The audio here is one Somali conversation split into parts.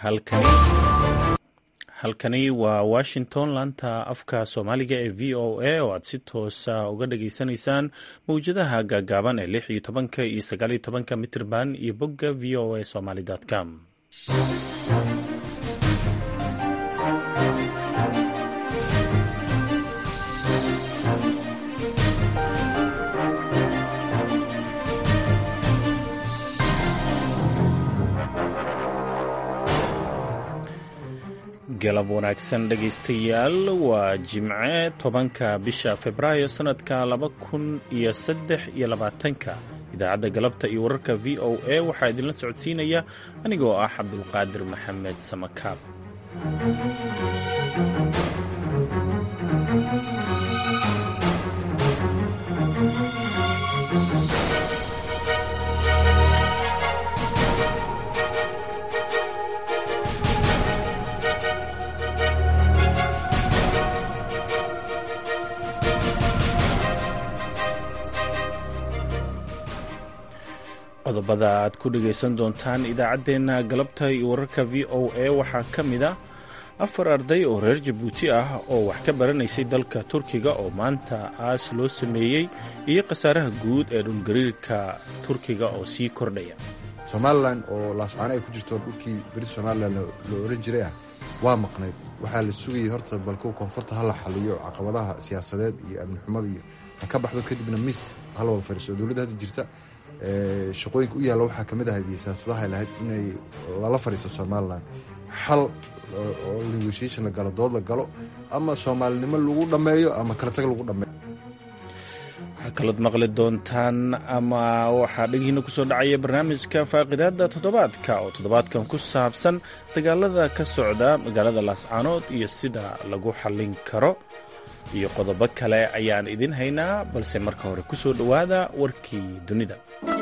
halkani halkani waa washington laanta afka soomaaliga ee v o a oo aad si toosa uga dhageysanaysaan mawjadaha gaagaaban ee lix iyo tobanka iyo sagaaliyo tobanka mitirban iyo bogga v o a somaly com galab wanaagsan dhegaystayaal waa jimce tobanka bisha februaayo sanadka laba kun iyo saddex iyo labaatanka idaacadda galabta iyo wararka v o a waxaa idinla socodsiinaya anigoo ah cabdulqaadir maxamed samakaab qodobada aad ku dhegaysan doontaan idaacaddeenna galabta iyo wararka v o a waxaa ka mid ah afar arday oo reer jabuuti ah oo wax ka baranaysay dalka turkiga oo maanta aas loo sameeyey iyo khasaaraha guud ee dhulgariirka turkiga oo sii kordhaya somalilan oo laascaano ay ku jirto dhulkii beri somalilan loo oran jiray ah waa maqnayd waxaa la sugayay horta balku koonfurta hala xaliyo caqabadaha siyaasadeed iyo amni xumada iyo ha ka baxdo kadibna mis hala wada fariiso dowladda hadda jirta shaqooyinka u yaalla waxaa kamid ahayd iyo siyaasadaha lahayd inay lala fariisto somalilan xal oo negotiation la galo dood la galo ama soomaalinimo lagu dhammeeyo ama kalatag lagu dhameeyo waxaa kalood maqli doontaan ama waxaa dhegihiina kusoo dhacaya barnaamijka faaqidaada toddobaadka oo toddobaadkan ku saabsan dagaalada ka socda magaalada laascaanood iyo sida lagu xallin karo iyo qodobo kale ayaan idin haynaa balse marka hore ku soo dhowaada warkii dunida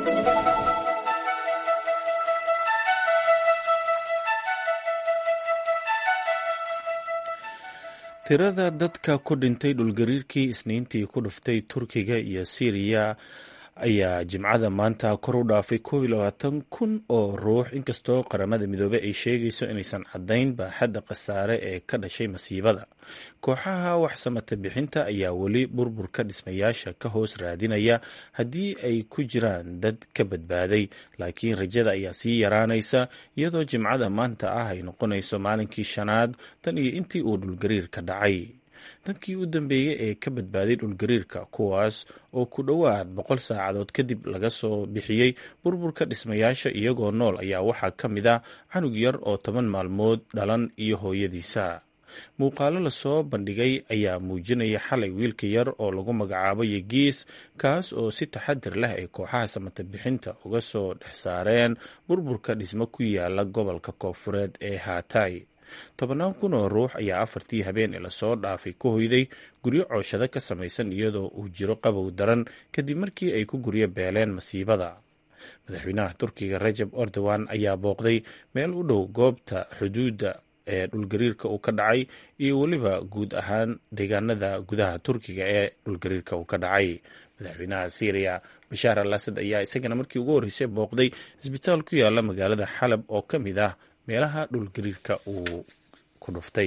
tirada dadka ku dhintay dhulgariirkii isniintii ku dhuftay turkiga iyo siiriya ayaa jimcada maanta kor u dhaafay koob iyo labaatan kun oo ruux inkastoo qaramada midoobey ay sheegayso inaysan caddayn baaxadda khasaare ee ka dhashay masiibada kooxaha waxsamata bixinta ayaa weli burburka dhismayaasha ka hoos raadinaya haddii ay ku jiraan dad ka badbaaday laakiin rajada ayaa sii yaraanaysa iyadoo jimcada maanta ah ay noqonayso maalinkii shanaad tan iyo intii uu dhulgariirka dhacay dadkii u dambeeyey ee ka badbaaday dhulgariirka kuwaas oo ku dhowaad boqol saacadood kadib laga soo bixiyey burburka dhismayaasha iyagoo nool ayaa waxaa ka mid ah canug yar oo toban maalmood dhalan iyo hooyadiisa muuqaalo lasoo bandhigay ayaa muujinaya xalay wiilka yar oo lagu magacaabo yegiis kaas oo si taxadir leh ay kooxaha samata bixinta uga soo dhex saareen burburka dhismo ku yaala gobolka koofureed ee haatay tobannaan kun oo ruux ayaa afartii habeen ee lasoo dhaafay ku hoyday guryo cooshado ka samaysan iyadoo uu jiro qabow daran kadib markii ay ku guryo beeleen masiibada madaxweynaha turkiga rajab erdogan ayaa booqday meel u dhow goobta xuduudda ee dhulgariirka uu ka dhacay iyo weliba guud ahaan deegaanada gudaha turkiga ee dhulgariirka uu ka dhacay madaxweynaha syriya bashaar al asad ayaa isagana markii ugu horreysay booqday isbitaal ku yaala magaalada xalab oo ka mid ah meelaha dhulgariirka uu ku dhuftay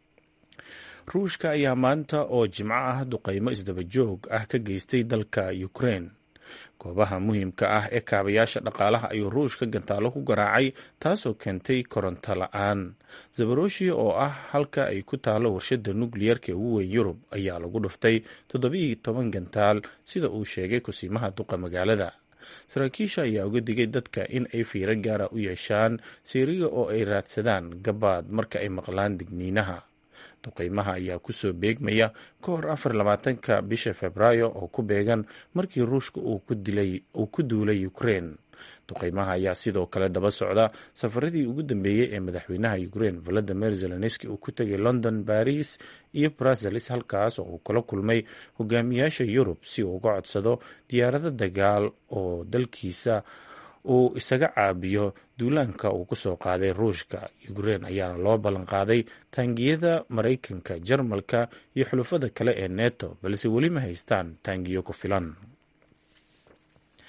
ruushka ayaa maanta oo jimco ah duqeymo isdaba joog ah ka geystay dalka ukrain goobaha muhiimka ah ee kaabayaasha dhaqaalaha ayuu ruushka gantaalo ku garaacay taasoo keentay koronto la-aan zabaroshia oo ah halka ay ku taalo warshada nukliyarka ugu weyn yurub ayaa lagu dhuftay toddobiiyo toban gantaal sida uu sheegay kusiimaha duqa magaalada saraakiisha ayaa uga digay dadka in ay fiiro gaara u yeeshaan siiriga oo ay raadsadaan gabaad marka ay maqlaan digniinaha duqeymaha ayaa kusoo beegmaya ka hor afar labaatanka bisha februaayo oo ku beegan markii ruushka uu ku duulay ukrein duqeymaha ayaa sidoo kale daba socda safaradii ugu dambeeyey ee madaxweynaha ukrein valadimir zelenski uu ku tegay london baris iyo bruseles halkaas oo uu kula kulmay hogaamiyaasha yurub si uu uga codsado diyaarado dagaal oo dalkiisa uu isaga caabiyo duulaanka uu kusoo qaaday ruushka ukrein ayaana loo ballan qaaday taangiyada maraykanka jarmalka iyo xulufada kale ee neto balse weli ma haystaan taangiyo ku filan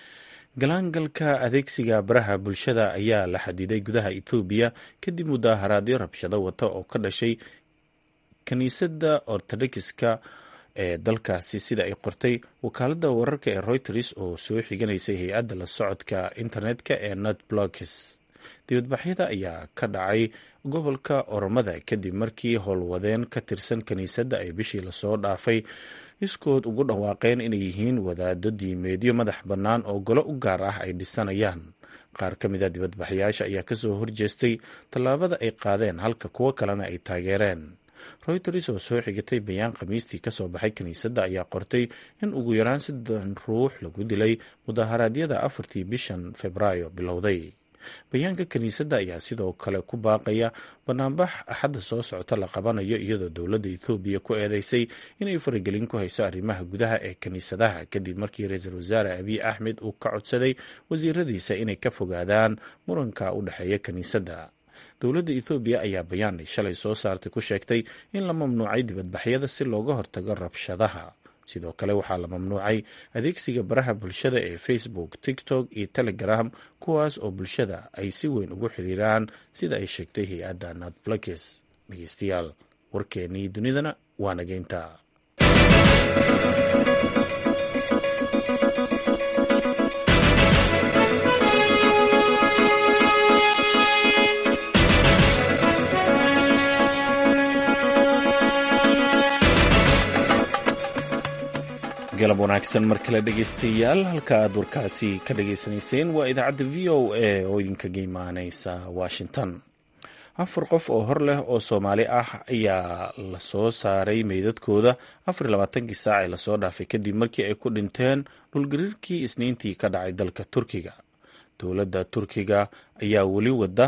galaangalka adeegsiga baraha bulshada ayaa la xadiday gudaha ethoobiya kadib mudaaharaadyo rabshado wata oo ka dhashay kiniisadda ortodokska ee dalkaasi sida ay qortay wakaaladda wararka ee reuters oo soo xiganaysay hay-adda la socodka internetka ee nut blocks dibadbaxyada ayaa ka dhacay gobolka oromada kadib markii howlwadeen ka tirsan kiniisadda ay bishii lasoo dhaafay iskood ugu dhawaaqeen inay yihiin wadaado diimeedyo madax bannaan oo golo u gaar ah ay dhisanayaan qaar ka mid a dibadbaxyaasha ayaa kasoo horjeestay tallaabada ay qaadeen halka kuwo kalena ay taageereen reuters oo soo xigatay bayaan khamiistii kasoo baxay kiniisadda ayaa qortay in ugu yaraan siddan ruux lagu dilay mudaharaadyada afartii bishan februaayo bilowday bayaanka kiniisadda ayaa sidoo kale ku baaqaya banaanbax axadda soo socota la qabanayo iyadoo dowladda ethoobiya ku eedeysay inay faragelin ku hayso arrimaha gudaha ee kiniisadaha kadib markii ra-iisul wasaare abiy axmed uu ka codsaday wasiiradiisa inay ka fogaadaan muranka u dhexeeya kiniisadda dowladda ethoobiya ayaa bayaan ay shalay soo saartay ku sheegtay in la mamnuucay dibadbaxyada si looga hortago rabshadaha sidoo kale waxaa la mamnuucay adeegsiga baraha bulshada ee facebook tiktok iyo telegram kuwaas oo bulshada ay si weyn ugu xiriiraan sida ay sheegtay hay-adda natblakes dhegeystayaal warkeenii dunidana waa nageynta galab wanaagsan mar kale dhegeystayaal halka aad warkaasi ka dhageysanayseen waa idaacadda v o a oo idinkaga imaaneysa washington afar qof oo hor leh oo soomaali ah ayaa lasoo saaray meydadkooda afar labaatankii saac ee lasoo dhaafay kadib markii ay ku dhinteen dhulgariirkii isniintii ka dhacay dalka turkiga dowladda turkiga ayaa weli wada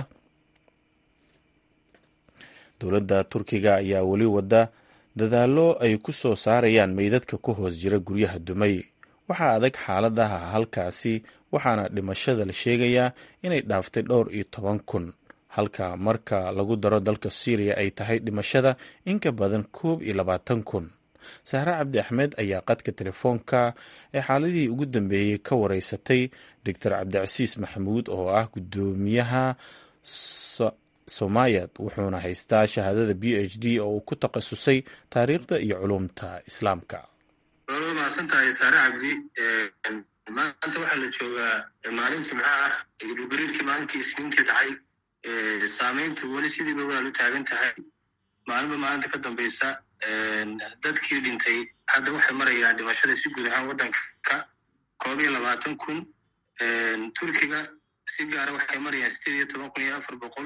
dowladda turkiga ayaa weli wada dadaallo ay ku soo saarayaan meydadka ku hoos jira guryaha dumay waxaa adag xaaladaha halkaasi waxaana dhimashada la sheegayaa inay dhaaftay dhowr iyo toban kun halka marka lagu daro dalka syriya ay tahay dhimashada in ka badan koob iyo labaatan kun sahre cabdi axmed ayaa qadka telefoonka ee xaaladii ugu dambeeyey ka wareysatay doctor cabdicasiis maxamuud oo ah guddoomiyaha somayad wuxuuna haystaa shahaadada b h d oo uu ku takhasusay taariikhda iyo culumta islaamka waa mahadsantahay saare cabdi maanta waxaa la joogaa maalin jimco ah dhulgariirkii maalintii isniintii dhacay saameyntu weli sidiiba waa lu taagan tahay maalinba maalinta ka dambeysa dadkii dhintay hadda waxay marayaan dhimashada si guud ahaan waddanka koob iyo labaatan kun turkiga si gaara waxay marayaan sideed iyo toban kun iyo afar boqol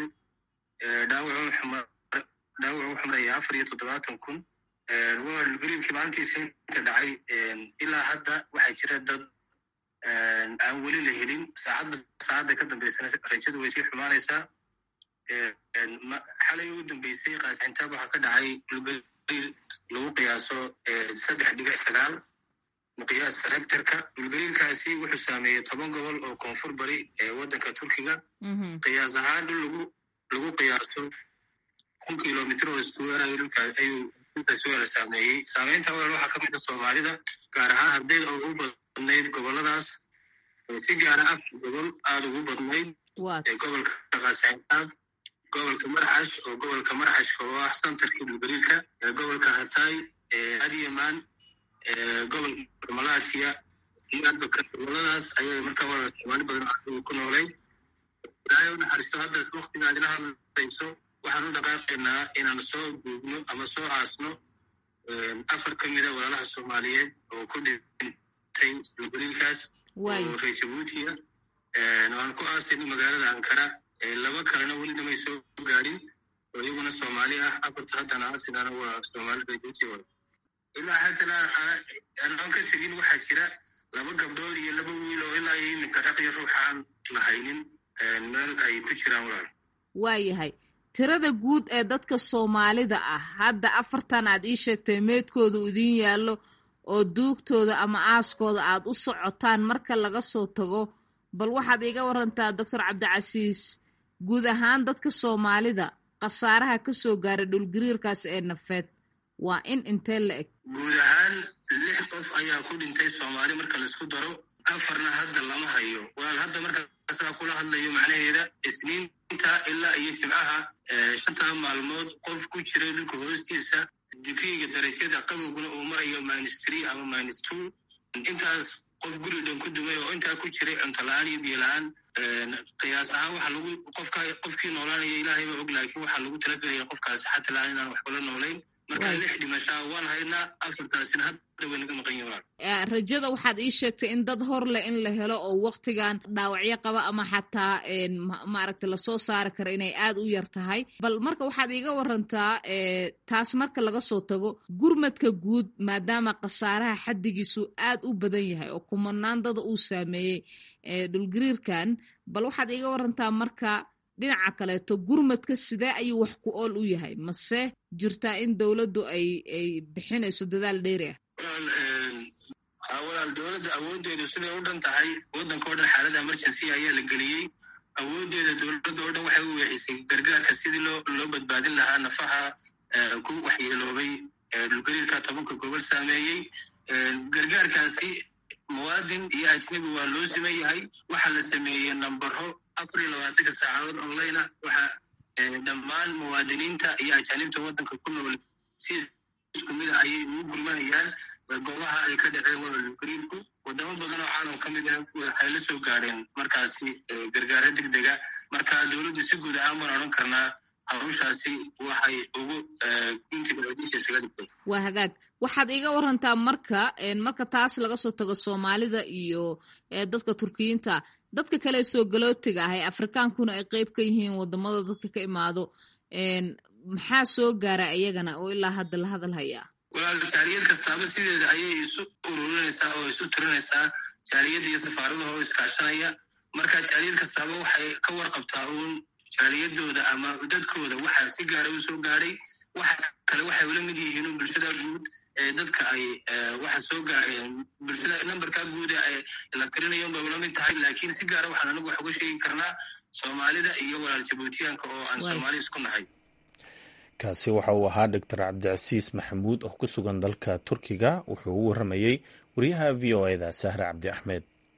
dhaawacu wuxuu maraya afar iyo toddobaatan kun dhulgariirkii maalintiisa inta dhacay ilaa hadda waxaa jira dad aan weli la helin saacadda saacadda ka dambeysana rajadu way sii xumaanaysaa xalay ugu dambeysay qaasintaab waxaa ka dhacay dhulgariir lagu qiyaaso saddex dhibic sagaal miqyaaska rectorka dhulgariirkaasi wuxuu saameeyey toban gobol oo koonfur bari ee waddanka turkiga qiyaas ahaan dhul lagu lagu qiyaaso kun kilomitr oo iskuweer ayuu dhulkaasi wala saameeyey saameynta walaal waxaa ka mid a soomaalida gaar ahaan ardayda oo ugu badnayd goboladaas si gaara afar gobol aada ugu badnayd gobolka qaasintaab gobolka marcash oo gobolka marcashka oo ah santarkii dhulgariirka gobolka hatay adyaman gobolka malatiya goboladaas ayay markaa walaal soomaali badan ku noolayd ilaahay u naxariisto hadda waktiga aad ila hadlayso waxaan u dhaqaaqaynaa inaan soo guubno ama soo aasno afar ka mida walaalaha soomaaliyeed oo ku dhintay dhulgariirkaas oo reer jabuutiya waan ku aasayno magaalada ankara laba kalena weli dhamay soo gaadhin oo iyaguna soomaali ah afarta haddana aasinana waa soomaali reer jabuutiya wada ilaa haddana anoon ka tegin waxaa jira laba gabdhood iyo laba wiil oo ilaa iyo iminka raqyo ruuxaan lahaynin meel ay ku jiraan walaal waayahay tirada guud ee dadka soomaalida ah hadda afartan aad ii sheegtay meydkooda idiin yaallo oo duugtooda ama aaskooda aad u socotaan marka laga soo tago bal waxaad iiga warantaa doctor cabdicasiis guud ahaan dadka soomaalida khasaaraha ka soo gaaray dhulgariirkaas ee nafeed waa in intee la eg guud ahaan lix qof ayaa ku dhintay soomaali marka laisku daro afarna hadda lama hayo walaal hadda markaasaa kula hadlayo macnaheeda isniinta ilaa iyo jimcaha shantaa maalmood qof ku jiray dhulka hoostiisa digriiga darajada qabowguna uu marayo minus three ama minus two intaas qof guri dhan ku dumay oo intaa ku jiray cunto la-aan iyo biyo la-aan qiyaas ahaan waxaa lagu qofka qofkii noolaanaya ilaahay ba og laakiin waxaa lagu talagelaya qofkaasi xata la-aan inaan waxba la noolayn marka lix dhimashaa waan haynaa afartaasina hadda way naga maqan yihin rajada waxaad ii sheegtay in dad hor leh in la helo oo waktigan dhaawacyo qaba ama xataa maaragta lasoo saari kara inay aad u yar tahay bal marka waxaad iiga warantaa taas marka laga soo tago gurmadka guud maadaama khasaaraha xaddigiisu aad u badan yahay oo kumanaan dada uu saameeyey dhulgariirkan bal waxaad iiga warantaa marka dhinaca kaleeto gurmadka sidee ayuu wax ku ool u yahay mase jirtaa in dowladdu ay ay bixinayso dadaal dheeri ah walaal dowladda awooddeedu siday u dhan tahay waddanka o dhan xaalada emergency ayaa la geliyey awooddeeda dowladda oo dhan waxay u weexisay gargaarka sidii loo loo badbaadin lahaa nafaha ku waxyeeloobay dhulgariirka tobanka gobol saameeyey gargaarkaasi muwaadin iyo ajnabi waa loo siman yahay waxaa la sameeyey nambaro afar iyo labaatanka saacadood online ah waxaa dhammaan muwaadiniinta iyo ajaanibta waddanka ku nool si isku mida ayay ugu gurmanayaan goobaha ay ka dhaceen wadalgariirku wadamo badan oo caalam ka mid ah waxay la soo gaareen markaasi gargaaro deg dega marka dowladdu si guud ahaan baan odhan karnaa hawshaasi waxay ugu guntiga isaga dhigtay waa hagaag waxaad iiga warantaa marka marka taas laga soo tago soomaalida iyo dadka turkiyiinta dadka kale soo galootiga ah ee afrikaankuna ay qeyb ka yihiin wadamada dadka ka imaado maxaa soo gaara iyagana oo ilaa hadda la hadal hayaa walaal jaaliyad kastaaba sideeda ayay isu ururinaysaa oo isu tirinaysaa jaaliyadda iyo safaaradaha oo iskaashanaya marka jaaliyad kastaaba waxay ka warqabtaa uun jaaliyadooda ama dadkooda waxaa si gaara u soo gaadhay waxa kale waxay ula mid yihiin bulshada guud ee dadka ay waxa soo gaareen bulshada nambarka guud ee la tirinayo bay ula mid tahay laakiin si gaara waxaan anagu wax uga sheegi karnaa soomaalida iyo walaal jabuutiyaanka oo aan soomaali isku nahay kaasi waxa uu ahaa doctor cabdicasiis maxamuud oo ku sugan dalka turkiga wuxuu u waramayey wariyaha v o eda sahre cabdi axmed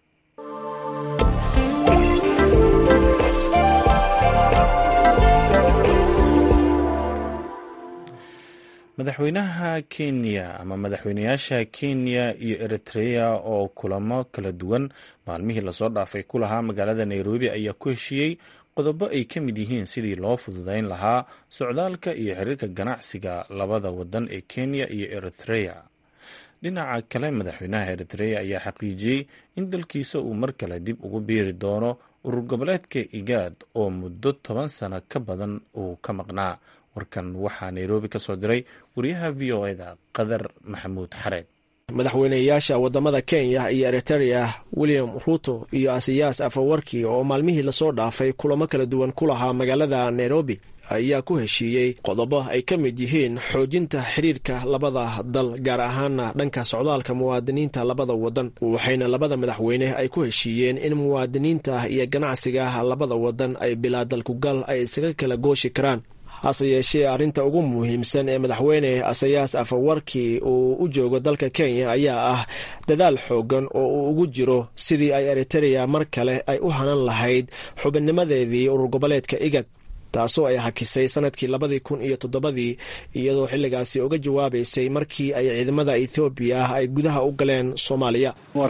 madaxweynaha kenya ama madaxweynayaasha kenya iyo eritrea oo kulamo kala duwan maalmihii lasoo dhaafay ku lahaa magaalada nairobi ayaa ku heshiiyey qodobo ay ka mid yihiin sidii loo fududeyn lahaa socdaalka iyo xiriirka ganacsiga labada wadan ee kenya iyo eritrea dhinaca kale madaxweynaha eritrea ayaa xaqiijiyey in dalkiisa uu mar kale dib ugu biiri doono urur goboleedka igaad oo muddo toban sano ka badan uu ka maqnaa warkan waxaa nairobi ka soo diray wariyaha v o eda qadar maxamuud xareed madaxweyneyaasha wadamada kenya iyo eriterea william ruto iyo asiyaas afawarki oo maalmihii lasoo dhaafay kulamo kala duwan ku lahaa magaalada nairobi ayaa ku heshiiyey qodobo ay ka mid yihiin xoojinta xiriirka labada dal gaar ahaana dhanka socdaalka muwaadiniinta labada wadan waxayna labada madaxweyne ay ku heshiiyeen in muwaadiniinta iyo ganacsiga labada wadan ay bilaa dalkugal ay isaga kala gooshi karaan hase yeeshee arrinta ugu muhiimsan ee madaxweyne asayaas afawarki uu u joogo dalka kenya ayaa ah dadaal xoogan oo uu ugu jiro sidii ay eriterea mar kale ay u hanan lahayd xubinnimadeedii urur goboleedka igad taasoo ay hakisay sanadkii labadii kun iyo toddobadii iyadoo xilligaasi uga jawaabaysay markii ay ciidamada ethoobiya ay gudaha u galeen soomaaliya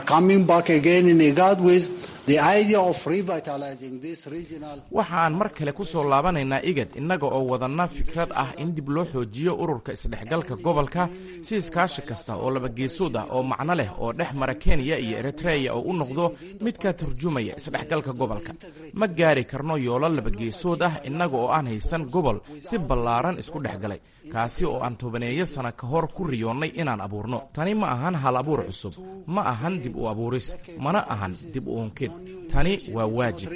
waxaan mar kale ku soo laabanaynaa igad innaga oo wadanna fikrad ah in dib loo xoojiyo ururka isdhexgalka gobolka si iskaashi kasta oo labageesood ah oo macno leh oo dhex mara kenya iyo eritreya oo u noqdo mid ka turjumaya isdhexgalka gobolka ma gaari karno yoolo labageesood ah innaga oo aan haysan gobol si ballaaran isku dhex galay kaasi oo aan tobaneeyo sana ka hor ku riyoonnay inaan abuurno tani ma ahan hal abuur cusub ma ahan dib u abuuris mana ahan dib u unkid tani waa waajib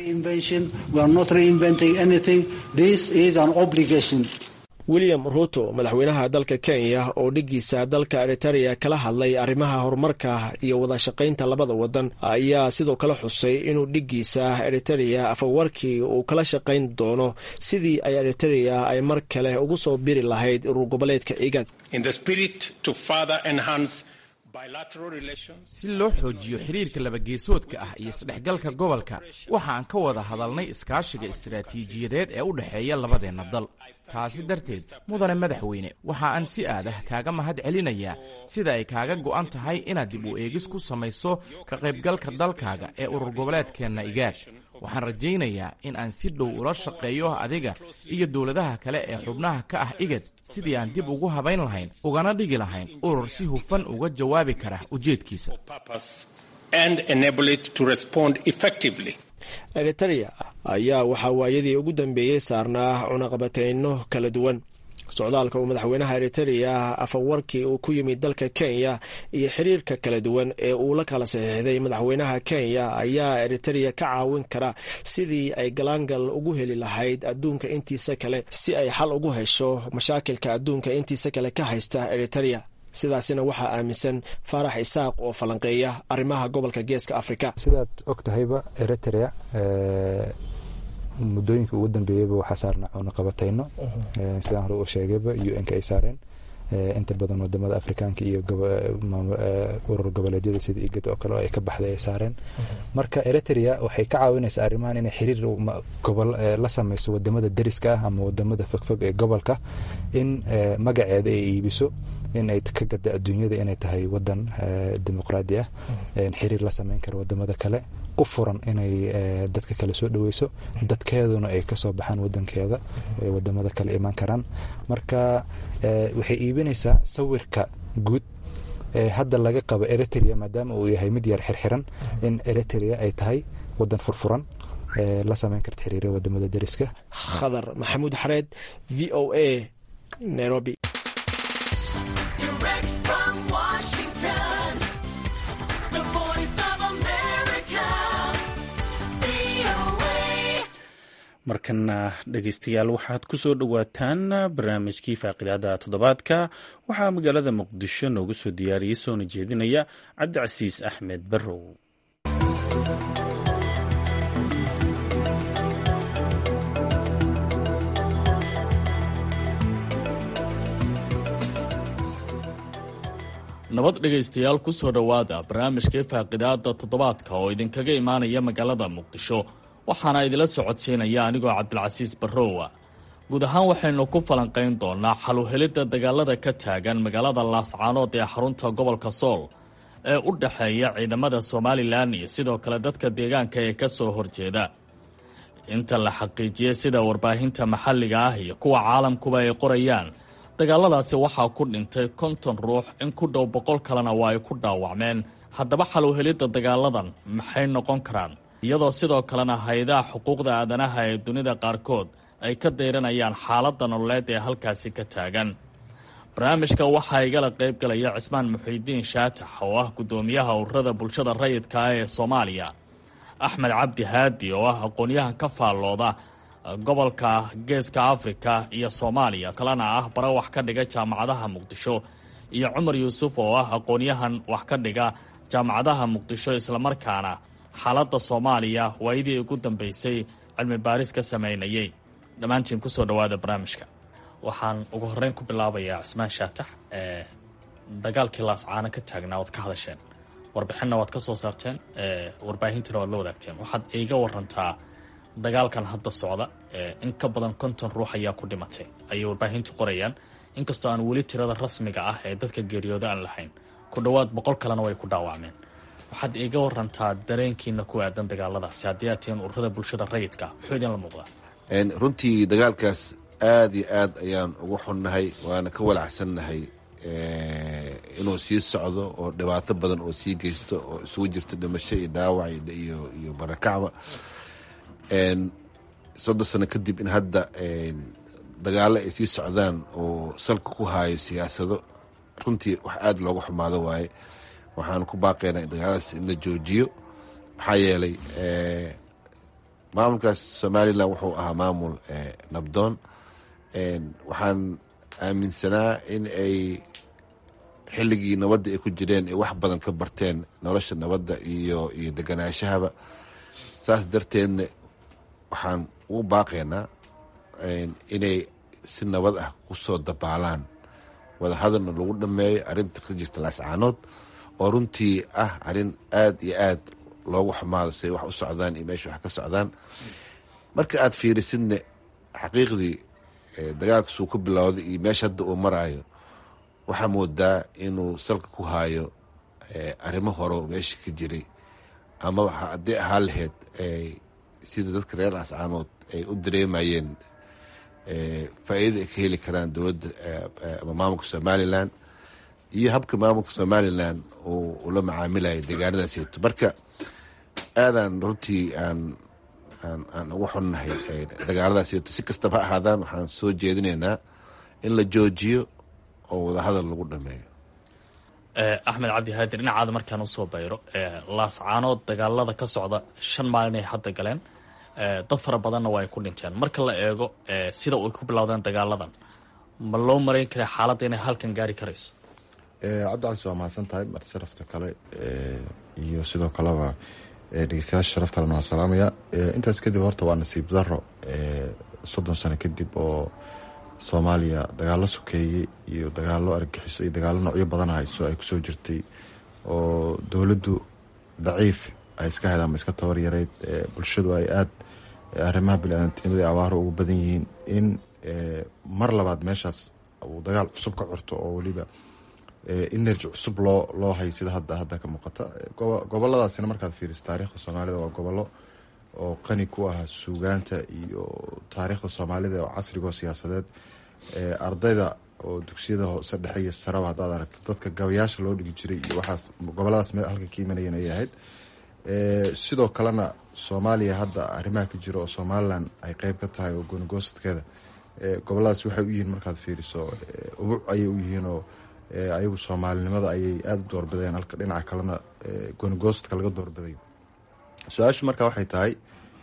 william ruto madaxweynaha dalka kenya oo dhiggiisa dalka eriterea kala hadlay arrimaha horumarka iyo wada shaqaynta labada wadan ayaa sidoo kale xusay inuu dhiggiisa eriterea afawarkii uu kala shaqayn doono sidii ay eriterea ay mar kale ugu soo biri lahayd urur goboleedka igad si loo xoojiyo xiriirka labageesoodka ah iyo isdhexgalka gobolka waxaan ka wada hadalnay iskaashiga istaraatiijiyadeed ee u dhexeeya labadeenna dal taasi darteed mudane madaxweyne waxa aan si aadah kaaga mahad celinayaa sida ay kaaga go'an tahay inaad dib u eegis ku samayso ka qaybgalka dalkaaga ee urur goboleedkeenna igaad waxaan rajaynayaa in aan si dhow ula shaqeeyo adiga iyo dowladaha kale ee xubnaha ka ah igad sidii aan dib ugu habayn lahayn ugana dhigi lahayn urur si hufan uga jawaabi kara ujeedkiisa eritereya ayaa waxaa waayadii ugu dambeeyey saarnaa cunaqabateyno kala duwan socdaalka uu madaxweynaha eritereya afawarkii uu ku yimid dalka kenya iyo xiriirka kala duwan ee uu la kala saxiixday madaxweynaha kenya ayaa eritereya ka caawin kara sidii ay galaangal ugu heli lahayd adduunka intiisa kale si ay xal ugu hesho mashaakilka adduunka intiisa kale ka haysta eritereya sidaasina waxaa aaminsan faarax isaaq oo falanqeeya arrimaha gobolka geeska afrika sidaad og tahayba eriterea muddooyinka ugu dambeeyeyba waxaa saarna cunaqabatayno sidaan hore u sheegayba u n ka ay saareen inta badan wadamada afrikaanka iyo urur goboleedyada sida igad oo kale oo ay ka baxday ay saareen marka eriterea waxay ka caawinaysaa arrimahan inay xiriir gobol la samayso wadamada deriska ah ama wadamada fogfog ee gobolka in magaceeda ay iibiso in ay ka gada adduunyada inay tahay wadan dimuqraadi ah xiriir la sameyn kara wadamada kale u furan inay dadka kale soo dhaweyso dadkeeduna ay kasoo baxaan wadankeeda ay wadamada kale imaan karaan marka waxay iibinaysaa sawirka guud ee hadda laga qabo eriterea maadaama uu yahay mid yar xirxiran in eriterea ay tahay wadan furfuran la sameyn karta xiriira wadamada deriska khadar maxamuud xareed v o a nairobi markana dhegeystayaal waxaad ku soo dhowaataan barnaamijkii faaqidaada toddobaadka waxaa magaalada muqdisho noogu soo diyaariyey soona jeedinaya cabdicasiis axmed barrow nabad dhegaystayaal ku soo dhowaada barnaamijkii faaqidaada toddobaadka oo idinkaga imaanaya magaalada muqdisho waxaana idila socodsiinaya anigoo cabdilcasiis barrowa guud ahaan waxaynu ku falanqayn doonaa xaluhelidda dagaalada ka taagan magaalada laascaanood ee xarunta gobolka sool ee u dhexeeya ciidamada somalilan iyo sidoo kale dadka deegaanka ee ka soo horjeeda inta la xaqiijiyey sida warbaahinta maxalliga ah iyo kuwa caalamkuba ay qorayaan dagaaladaasi waxaa ku dhintay konton ruux in ku dhow boqol kalena waa ay ku dhaawacmeen haddaba xaluhelidda dagaaladan maxay noqon karaan iyadoo sidoo kalena hay-adaha xuquuqda aadanaha ee dunida qaarkood ay ka dayranayaan xaaladda nololeed ee halkaasi ka taagan barnaamijka waxaa igala qayb galaya cismaan muxiidiin shaatax oo ah guddoomiyaha ururada bulshada rayidka ah ee soomaaliya axmed cabdi haadi oo ah aqoonyahan ka faallooda gobolka geeska afrika iyo soomaaliya kalena ah bara wax ka dhiga jaamacadaha muqdisho iyo cumar yuusuf oo ah aqoonyahan wax ka dhiga jaamacadaha muqdisho islamarkaana xaaladda soomaaliya waayadii ugu dambeysay cilmi baaris ka sameynayay dhammaantiin kusoo dhowaada barnaamijka waxaan ugu horeyn ku bilaabayaa cismaan shaatax ee dagaalkii laascaano ka taagnaa oad ka hadasheen warbixinna waad ka soo saarteen warbaahintiina waad la wadaagteen waxaad iiga warantaa dagaalkan hadda socda in ka badan konton ruux ayaa ku dhimatay ayay warbaahintu qorayaan inkastoo aan weli tirada rasmiga ah ee dadka geeriyooda aan lahayn ku dhowaad boqol kalena way ku dhaawacmeen waxaad iiga warantaa dareenkiina ku aadan dagaaladaasi haddii aad tihiin ururada bulshada rayidka muxuu idinla muuqdaa runtii dagaalkaas aada iyo aad ayaan ugu xunnahay waana ka walacsannahay inuu sii socdo oo dhibaato badan oo sii geysto oo isugu jirto dhimasho iyo dhaawac iyo barakacba soddon sano kadib in hadda dagaalo ay sii socdaan oo salka ku haayo siyaasado runtii wax aada looga xumaado waaye waxaan ku baaqaynaa dagaaladaas in la joojiyo maxaa yeelay maamulkaas somalilan wuxuu ahaa maamul nabdoon waxaan aaminsanaa in ay xilligii nabadda ay ku jireen ay wax badan ka barteen nolosha nabadda iyo iyo deganaashahaba saas darteedna waxaan ugu baaqaynaa inay si nabad ah kusoo dabaalaan wadahadalna lagu dhameeyo arinta ka jirta laascaanood oo runtii ah arrin aad iyo aad loogu xumaado siay wax u socdaan iyo meesha wax ka socdaan marka aad fiirisidne xaqiiqdii dagaalka suu ku bilowday iyo meesha hadda uu maraayo waxaa moodaa inuu salka ku haayo arrimo hore oo meesha ka jiray ama haddii ahaan lahayd sida dadka reer ascaanood ay u dareemayeen faa'iidada ay ka heli karaan dowladda ama maamulka somalilan iyo habka maamulka somalilan uu la macaamilayo deegaanadaasito marka aadaan runtii aan aan ugu xunnahay dagaaladaasito si kastaba ha ahaadaan waxaan soo jeedinaynaa in la joojiyo oo wadahadal lagu dhameeyo axmed cabdi haadir dhinacaada markaan usoo bayro laascaanood dagaalada ka socda shan maalin ay hadda galeen dad fara badanna waa ay ku dhinteen marka la eego sida ay ku bilowdeen dagaaladan ma loo marayn kara xaaladda inay halkan gaari karayso cabdicasi waa mahadsan tahay marti sharafta kale iyo sidoo kaleba dhegeystayaasha sharaftalena waan salaamaya intaas kadib horta waa nasiib daro soddon sano kadib oo soomaaliya dagaalo sokeeyey iyo dagaalo argagixiso iyo dagaalo noocyo badan hayso ay kusoo jirtay oo dowladdu daciif ay iska hayd ama iska tabar yareyd bulshadu ay aada arrimaha bini-aadantinimada abaaro ugu badan yihiin in mar labaad meeshaas uu dagaal cusub ka curto oo weliba energy cusub loo loo hay sida hadda hadda ka muuqata goboladaasina markaad fiiriso taariikhda soomaalida waa gobollo oo qani ku ah suugaanta iyo taariikhda soomaalida oo casrigo siyaasadeed ardayda oo dugsiyada hoose dhexe iyo saraba haddaad aragto dadka gabayaasha loo dhigi jiray iyo waxaas goboladaas halka ka imanayeen ayay ahayd sidoo kalena soomaaliya hadda arrimaha ka jira oo somalilan ay qeyb ka tahay oo goonigoosadkeeda goboladaas waxay u yihiin markaad fiiriso ubuc ayay u yihiin oo ayagu soomaalinimada ayay aada u doorbideen halka dhinaca kalena goonigoosadka laga doorbiday su-aashu marka waxay tahay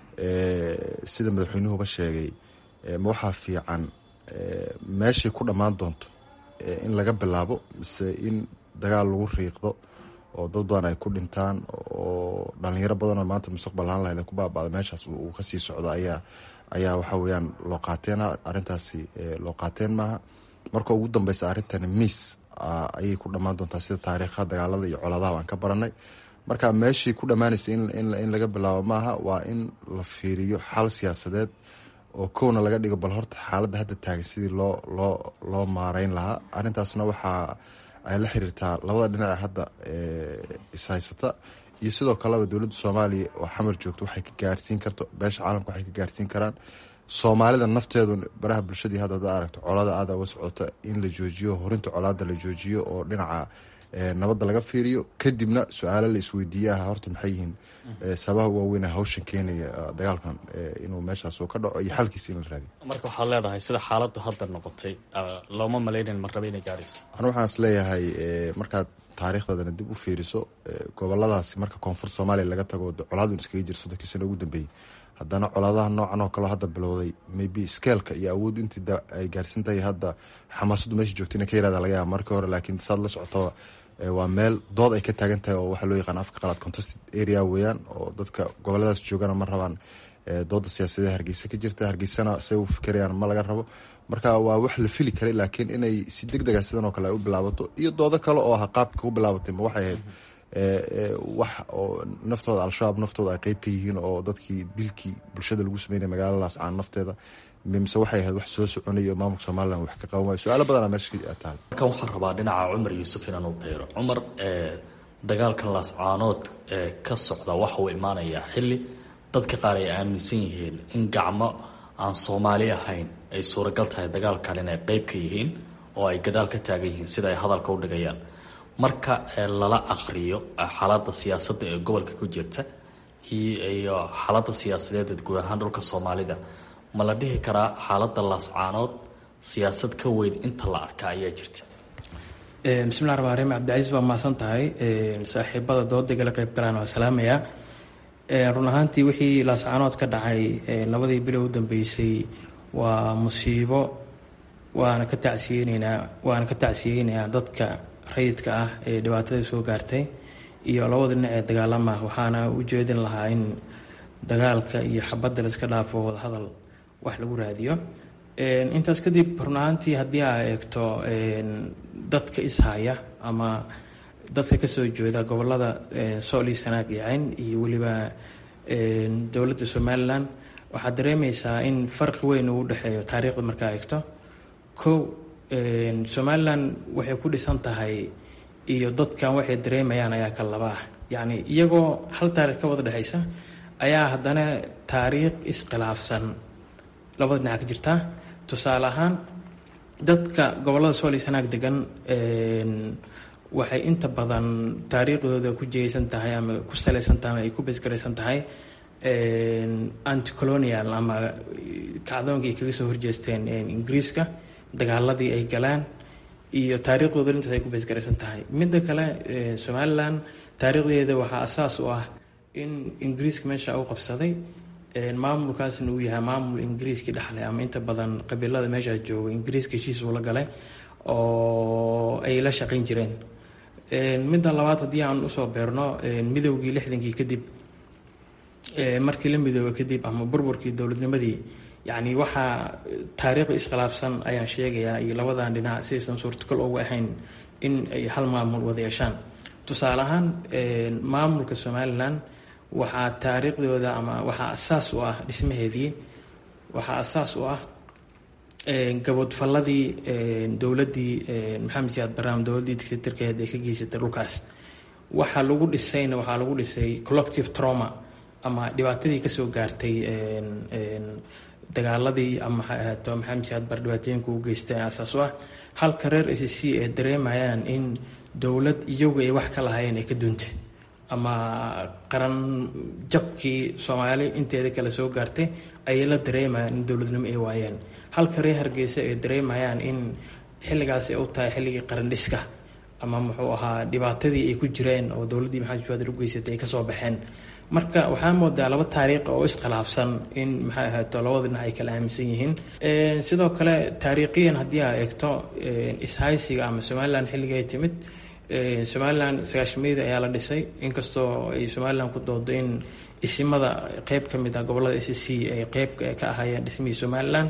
sida madaxweynuhuba sheegay ma waxaa fiican meeshay ku dhammaan doonto in laga bilaabo mise in dagaal lagu riiqdo oo dad badan ay ku dhintaan oo dhalinyaro badanoo maanta mustaqbal ahaan lahayd ku baaba'da meeshaas uu kasii socdo ayaa ayaa waxa weyaan loo qaateen arrintaasi loo qaateen maaha marka ugu dambeysa arrintani miis ayay ku dhammaan doontaa sida taariikhaha dagaalada iyo colaadaha aan ka baranay marka meeshii ku dhammaanaysa in laga bilaabo maaha waa in la fiiriyo xal siyaasadeed oo kowna laga dhigo bal horta xaaladda hadda taagan sidii loo loo loo maareyn lahaa arrintaasna waxaa ay la xiriirtaa labada dhinace hadda ishaysata iyo sidoo kaleba dowladda soomaaliya oo xamar joogto waxay ka gaarsiin karto beesha caalamka waxay ka gaarsiin karaan soomaalida nafteedu baraha bulshadii hadda hada aragto colada aada uga socota in la joojiyo horinta colaada la joojiyo oo dhinaca nabadda laga fiiriyo kadibna su-aalo la isweydiiyaha horta maxay yihiin sababaha waaweyna hawshan keenaya dagaalkan inuu meeshaas uu ka dhaco iyo xalkiisa in la raadiyo marka waxaad leedahay sida xaaladdu hadda noqotay looma malaynayn marraba inay gaarayso anu waxaan is leeyahay markaad taariikhdeedana dib u fiiriso goboladaasi marka koonfurta soomaaliya laga tago colaadun iskaga jira soddonkii sano ugu dambeeyey haddana colaadaha noocan oo kaleo hadda bilowday maybe skeelka iyo awooddu intii ay gaarsan tahay hadda xamaasaddu meesha joogta ina ka yaraada laga yaaba markii hore laakiin saad la socotaba waa meel dood ay ka taagan tahay oo waxaa loo yaqaan afka qalaad contested area weeyaan oo dadka goboladaas joogana ma rabaan dooda siyaasadee hargeysa ka jirta hargeysana say u fikirayaan ma laga rabo marka waa wax la fili karay laakiin inay si deg dega sidan oo kale ay u bilaabato iyo doodo kale oo aha qaabka u bilaabatay ma waxay ahayd wax oo naftooda al-shabaab naftooda ay qeyb ka yihiin oo dadkii dilkii bulshada lagu sameynaya magaalada laascaan nafteeda mise waxay ahayd wax soo soconaya oo maamulka somalilan wax ka qaban wayo su-aalo badana meesha taal markan waxaan rabaa dhinaca cumar yuusuf inaan u beero cumar dagaalkan laascaanood ee ka socda waxa uu imaanayaa xilli dadka qaar ay aaminsan yihiin in gacmo aan soomaali ahayn ay suuragal tahay dagaalkan inay qeyb ka yihiin oo ay gadaal ka taagan yihiin sida ay hadalka u dhigayaan marka lala aqriyo xaaladda siyaasadda ee gobolka ku jirta iyo xaaladda siyaasadeed ee guud ahaan dhulka soomaalida ma la dhihi karaa xaaladda laascaanood siyaasad ka weyn inta la arka ayaa jirta bismillahi ramaan raxiim cabdicasiis waa mahadsan tahay saaxiibada doodagala qeyb galaan waa salaamayaa run ahaantii wixii laascaanood ka dhacay labadii bilo u dambeysay waa musiibo waana ka tacsiyeyneynaa waana ka tacsiyeynayaa dadka rayidka ah ee dhibaatada soo gaartay iyo labada dhinac ee dagaalama waxaana u jeedin lahaa in dagaalka iyo xabadda la iska dhaafo wadahadal wax lagu raadiyo intaas kadib run ahaantii haddii aa eegto dadka ishaya ama dadka kasoo jeeda gobolada sool iyo sanaag iyo cayn iyo weliba dowladda somalilan waxaad dareemeysaa in farqi weyn uu dhexeeyo taariikhda markaa eegto kow somalilan waxay ku dhisan tahay iyo dadkan waxay dareemayaan ayaa ka laba ah yacni iyagoo hal taarikh ka wada dhexeysa ayaa haddana taariikh iskhilaafsan labada dhinac ka jirtaa tusaale ahaan dadka gobolada sool iyo sanaag degan waxay inta badan taariikhdooda ku jeysan tahay ama ku salaysan tahay ay ku besgaraysan tahay anticolonial ama kacdoonkii kaga soo horjeesteen ingiriiska dagaaladii ay galaan iyo taariikhdooda intaas ay ku besgaraysan tahay midda kale somalilan taariikhdeeda waxaa asaas u ah in ingiriiska meesha u qabsaday maamulkaasna uu yahay maamul ingiriiskii dhexlay ama inta badan qabiilada meeshaa jooga ingiriiska heshiis uu la galay oo ay la shaqayn jireen midda labaad haddii aan usoo beerno midowgii lixdankii kadib markii la midooba kadib ama burburkii dowladnimadii yacni waxaa taariikh iskhilaafsan ayaan sheegayaa iyo labadan dhinac sidaysan suurtagal uga ahayn in ay hal maamul wada yeeshaan tusaale ahaan maamulka somalilan waxaa taariikhdooda ama waxaa asaas u ah dhismaheedii waxaa asaas u ah gaboodfalladii dowladdii maxamed siyaad barnaam dowladdii dictatorkeed ee ka geysatay dhulkaas waxaa lagu dhisayna waxaa lagu dhisay collective trauma ama dhibaatadii kasoo gaartay dagaaladii ama waxay ahaato maxamed siyaad bar dhibaatooyinka u geystay asaas u ah halka reer s c ay dareemayaan in dowlad iyagu ay wax ka lahaayeen ay ka duuntay ama qaran jabkii soomaali inteeda kale soo gaartay ayay la dareemayaan in dowladnimo ay waayeen halka reer hargeysa ay dareemayaan in xilligaas ay u tahay xilligii qaran dhiska ama muxuu ahaa dhibaatadii ay ku jireen oo dowladdii maxamed siyaad u geysatay ay kasoo baxeen marka waxaa moodaa laba taariikh oo iskhilaafsan in maxay ahaato labada dhinac ay kala aaminsan yihiin sidoo kale taariikhiyan haddii aa eegto ishaysiga ama somalilan xilliga ay timid somalilan sagaashameydii ayaa la dhisay inkastoo ay somalilan ku doodo in isimada qeyb ka mid ah gobolada s c ay qeyb ka ahaayeen dhismihii somalilan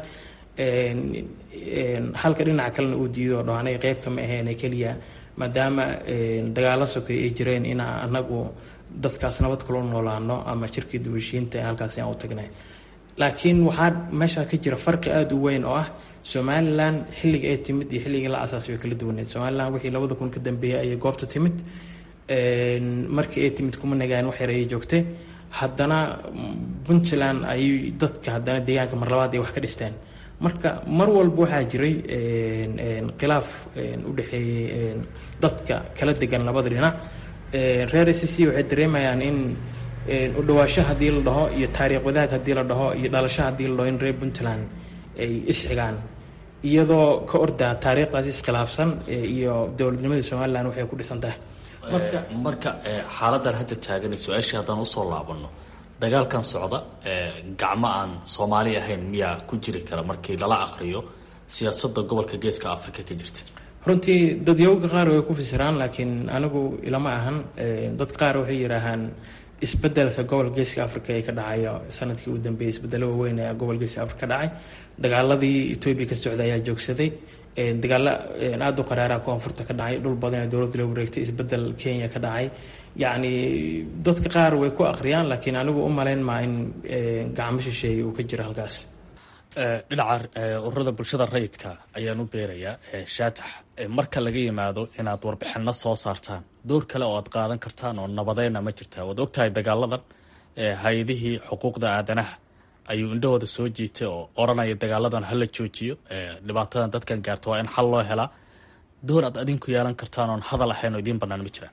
halka dhinaca kalena uu diido dho anay qeyb kama ahayn keliya maadaama dagaalo sokay ay jireen in anagu dadkaas nabad kula noolaano ama jirkii dubashiinta halkaasi aan u tagnay laakiin waxaa meesha ka jira farqi aada u weyn oo ah somalilan xilliga ay timid iyo xilligii la asaasay way kala duwaneed somalilan wixii labada kun ka dambeeyay ayay goobta timid markii ay timid kuma nagaan wax yar ayay joogtay haddana puntland ayay dadka haddana deegaanka mar labaad ay wax ka dhisteen marka mar walba waxaa jiray khilaaf u dhexeeyey dadka kala degan labada dhinac reer s c waxay dareemayaan in u dhawaasho haddii la dhaho iyo taariikh wadaag haddii la dhaho iyo dhalasho haddii la dhaho in reer puntland ay isxigaan iyadoo ka ordaa taariikhdaas iskhilaafsan iyo dowladnimadii somalilan waxay ku dhisan tahay marka marka xaaladan hadda taagan su-aashii haddaan usoo laabano dagaalkan socda gacmo aan soomaali ahayn miyaa ku jiri kara markii lala aqriyo siyaasadda gobolka geeska africa ka jirta runtii dadyowga qaar way ku fasiraan laakiin anigu ilama ahan dad qaar waxay yidhaahaan isbedelka gobol geeska africa ee ka dhacayo sanadkii u dambeeyay isbedelo waaweyn ee gobol geeska africa ka dhacay dagaaladii etoobiya ka socda ayaa joogsaday dagaalo aada u qaraara koonfurta ka dhacay dhul badan ee dowladda loo wareegtay isbedel kenya ka dhacay yacni dadka qaar way ku aqriyaan laakiin anigu u malayn maa in gacmo shisheeye uu ka jiro halkaas dhinaca ururada bulshada rayidka ayaan u beerayaa shaatax marka laga yimaado inaad warbixino soo saartaan door kale oo aad qaadan kartaan oo nabadeyna ma jirtaa waad ogtahay dagaaladan hay-adihii xuquuqda aadanaha ayuu indhahooda soo jiitay oo oranaya dagaaladan hala joojiyo dhibaatadan dadkan gaarta waa in xal loo helaa door aad adinku yeelan kartaan oon hadal ahayn oo idiin banaan ma jiraan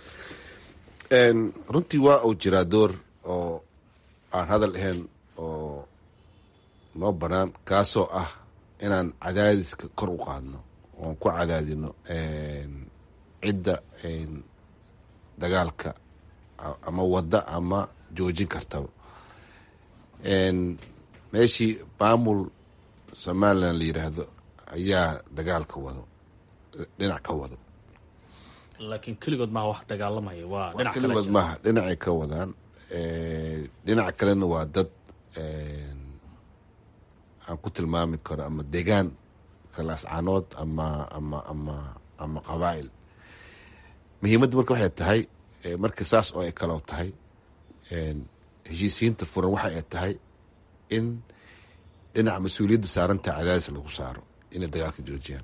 runtii waa uu jiraa door oo aan hadal ahayn oo noo banaan kaasoo ah inaan cadaadiska kor u qaadno oon ku cadaadino cidda dagaalka ama wadda ama joojin kartaba meeshii maamul somalilan la yiraahdo ayaa dagaalka wado dhinac ka wado laakiin keligood maha wax dagaalamaya waa dhinac kale keligood maaha dhinacay ka wadaan dhinaca kalena waa dad aan ku tilmaami karo ama degaan kalaascanood ama ama ama ama qabaa'il muhiimadda marka waxay tahay marka saas oo ay kaloo tahay heshiisiyiinta furan waxa ay tahay in dhinaca mas-uuliyadda saarantaa cadaadis lagu saaro inay dagaalka joojiyaan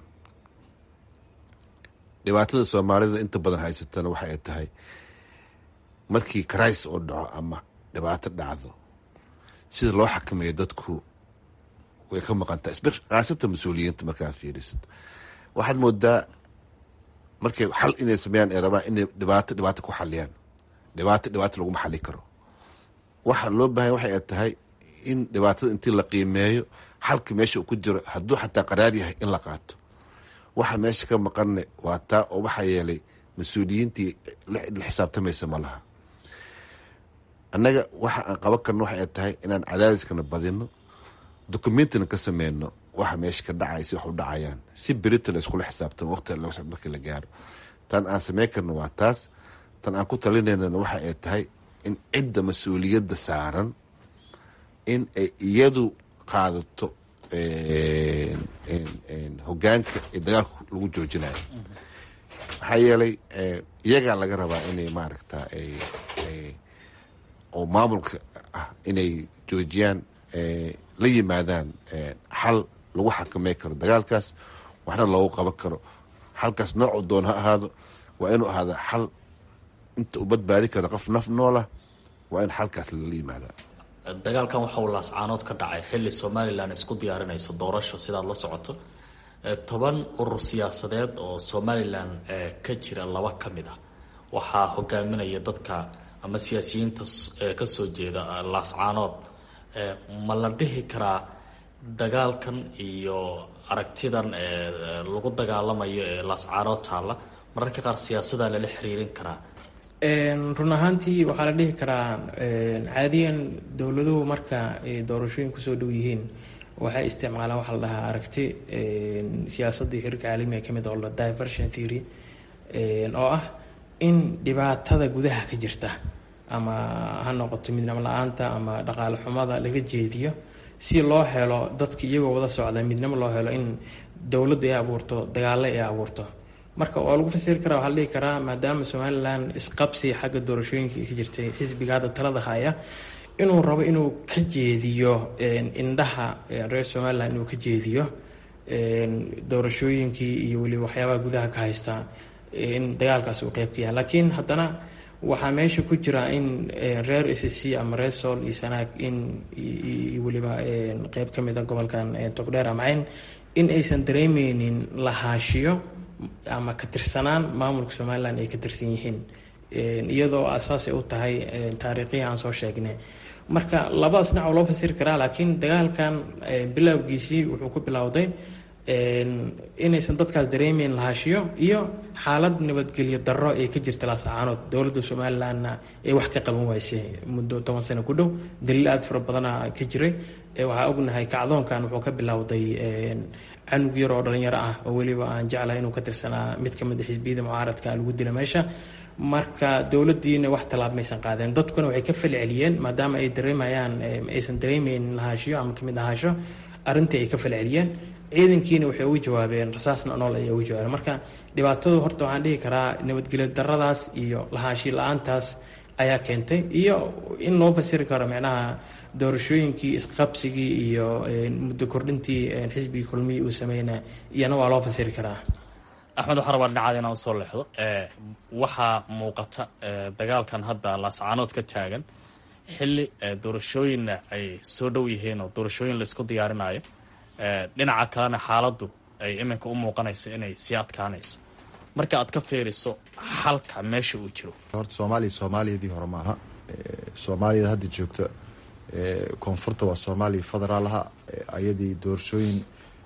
dhibaatada soomaalida inta badan haysatana waxa ay tahay markii karais oo dhaco ama dhibaato dhacdo sida loo xakameeyo dadku way ka maqantaa khaasatan mas-uuliyiinta markaa fiirisid waxaad moodaa markay xal inay sameeyaan ay rabaan inay dhibaato dhibaato ku xaliyaan dhibaato dhibaato laguma xali karo waxa loo baahanya waxay ay tahay in dhibaatada intii la qiimeeyo xalka meesha uu ku jiro hadduu xataa qaraar yahay in la qaato waxa meesha ka maqanne waa taa oo waxaa yeelay mas-uuliyiintii la xisaabtamaysa ma laha annaga waxa aan qaban karno waxa ay tahay inaan cadaadiskana badino dokumentina ka sameyno waxa meesha ka dhacay si wax u dhacayaan si berita la iskula xisaabtamo waqti markii la gaaro tan aan sameyn karno waa taas tan aan ku talinaynana waxa ay tahay in cidda mas-uuliyadda saaran in ay iyadu qaadato hogaanka ee dagaalka lagu joojinayo maxaa yeelay iyagaa laga rabaa inay maaragta oo maamulka ah inay joojiyaan la yimaadaan xal lagu xakamey karo dagaalkaas waxna loogu qaban karo xalkaas noocu doon ha ahaado waa inuu ahaada xal inta u badbaadi karo qof naf noolah waa in xalkaas lala yimaada dagaalkan waxa uu laascaanood ka dhacay xilli somalilan isku diyaarinayso doorasho sidaad la socoto toban urur siyaasadeed oo somalilan ka jira laba ka mid ah waxaa hogaaminaya dadka ama siyaasiyiinta kasoo jeeda laascaanood ma la dhihi karaa dagaalkan iyo aragtidan lagu dagaalamayo ee laascaanood taalla mararka qaar siyaasadaa lala xiriirin karaa run ahaantii waxaa la dhihi karaa caadiyan dowladuhu marka ay doorashooyin kusoo dhow yihiin waxay isticmaalaan waxaa la dhahaa aragti siyaasadii xiriirka caalamiga ka mid oo la diversion theory oo ah in dhibaatada gudaha ka jirta ama ha noqoto midnimo la-aanta ama dhaqaale xumada laga jeediyo si loo helo dadka iyagoo wada socda midnimo loo helo in dowladdu ay abuurto dagaalo ay abuurto marka waa lagu fasiri karaa waxaa la dhihi karaa maadaama somalilan isqabsi xagga doorashooyinka ka jirtay xisbiga hadda talada haya inuu rabo inuu ka jeediyo indhaha reer somalilan inuu ka jeediyo doorashooyinkii iyo weliba waxyaabaha gudaha ka haysta in dagaalkaas uu qeyb ka yahay laakiin haddana waxaa meesha ku jira in reer s c ama reer sool iyo sanaag in weliba qeyb ka mid a gobolkan togdheer amacayn in aysan dareemeynin lahaashiyo ama ka tirsanaan maamulka somalilan ay ka tirsan yihiin iyadoo asaasay u tahay taariikhihii aan soo sheegnay marka labadaas dhinac oo loo fasiri karaa laakiin dagaalkan bilowgiisii wuxuu ku bilowday inaysan dadkaas dareemeyn lahaashiyo iyo xaalad nabadgelyo darro ee ka jirta laasacaanood dowladda somalilanna ay wax ka qaban waysay muddo toban sano ku dhow daliil aada fara badana ka jiray waxaa ognahay kacdoonkan wuxuu ka bilowday canug yar oo dhalinyaro ah oo weliba aan jeclahay inuu ka tirsanaa mid ka mid a xisbiyada mucaaradka lagu dila meesha marka dowladiina wax tallaab maysan qaadeen dadkuna waxay ka fali celiyeen maadaama ay dareemayaan aysan dareemeyn lahaashiyo ama kamid ahaasho arrintii ay ka fali celiyeen ciidankiina waxay ugu jawaabeen rasaasna nool ayay ugu jawaabeen marka dhibaatadu horta waxaan dhihi karaa nabadgelyo daradaas iyo lahaanshiyo la-aantaas ayaa keentay iyo in loo fasiri karo micnaha doorashooyinkii isqabsigii iyo muddo kordhintii xisbigii kulmihii uu sameyna iyana waa loo fasiri karaa axmed waxaa rabaa dhinacaada inaan usoo leexdo waxaa muuqata dagaalkan hadda laascaanood ka taagan xilli doorashooyinna ay soo dhow yihiin oo doorashooyin laisku diyaarinayo dhinaca kalena xaaladdu ay iminka u muuqanayso inay sii adkaanayso marka aad ka fiiriso xalka meesha uu jiro horta soomaaliya soomaaliyadii hore maaha soomaaliyada hadda joogta koonfurta waa soomaaliya federaalaha ayadii doorashooyin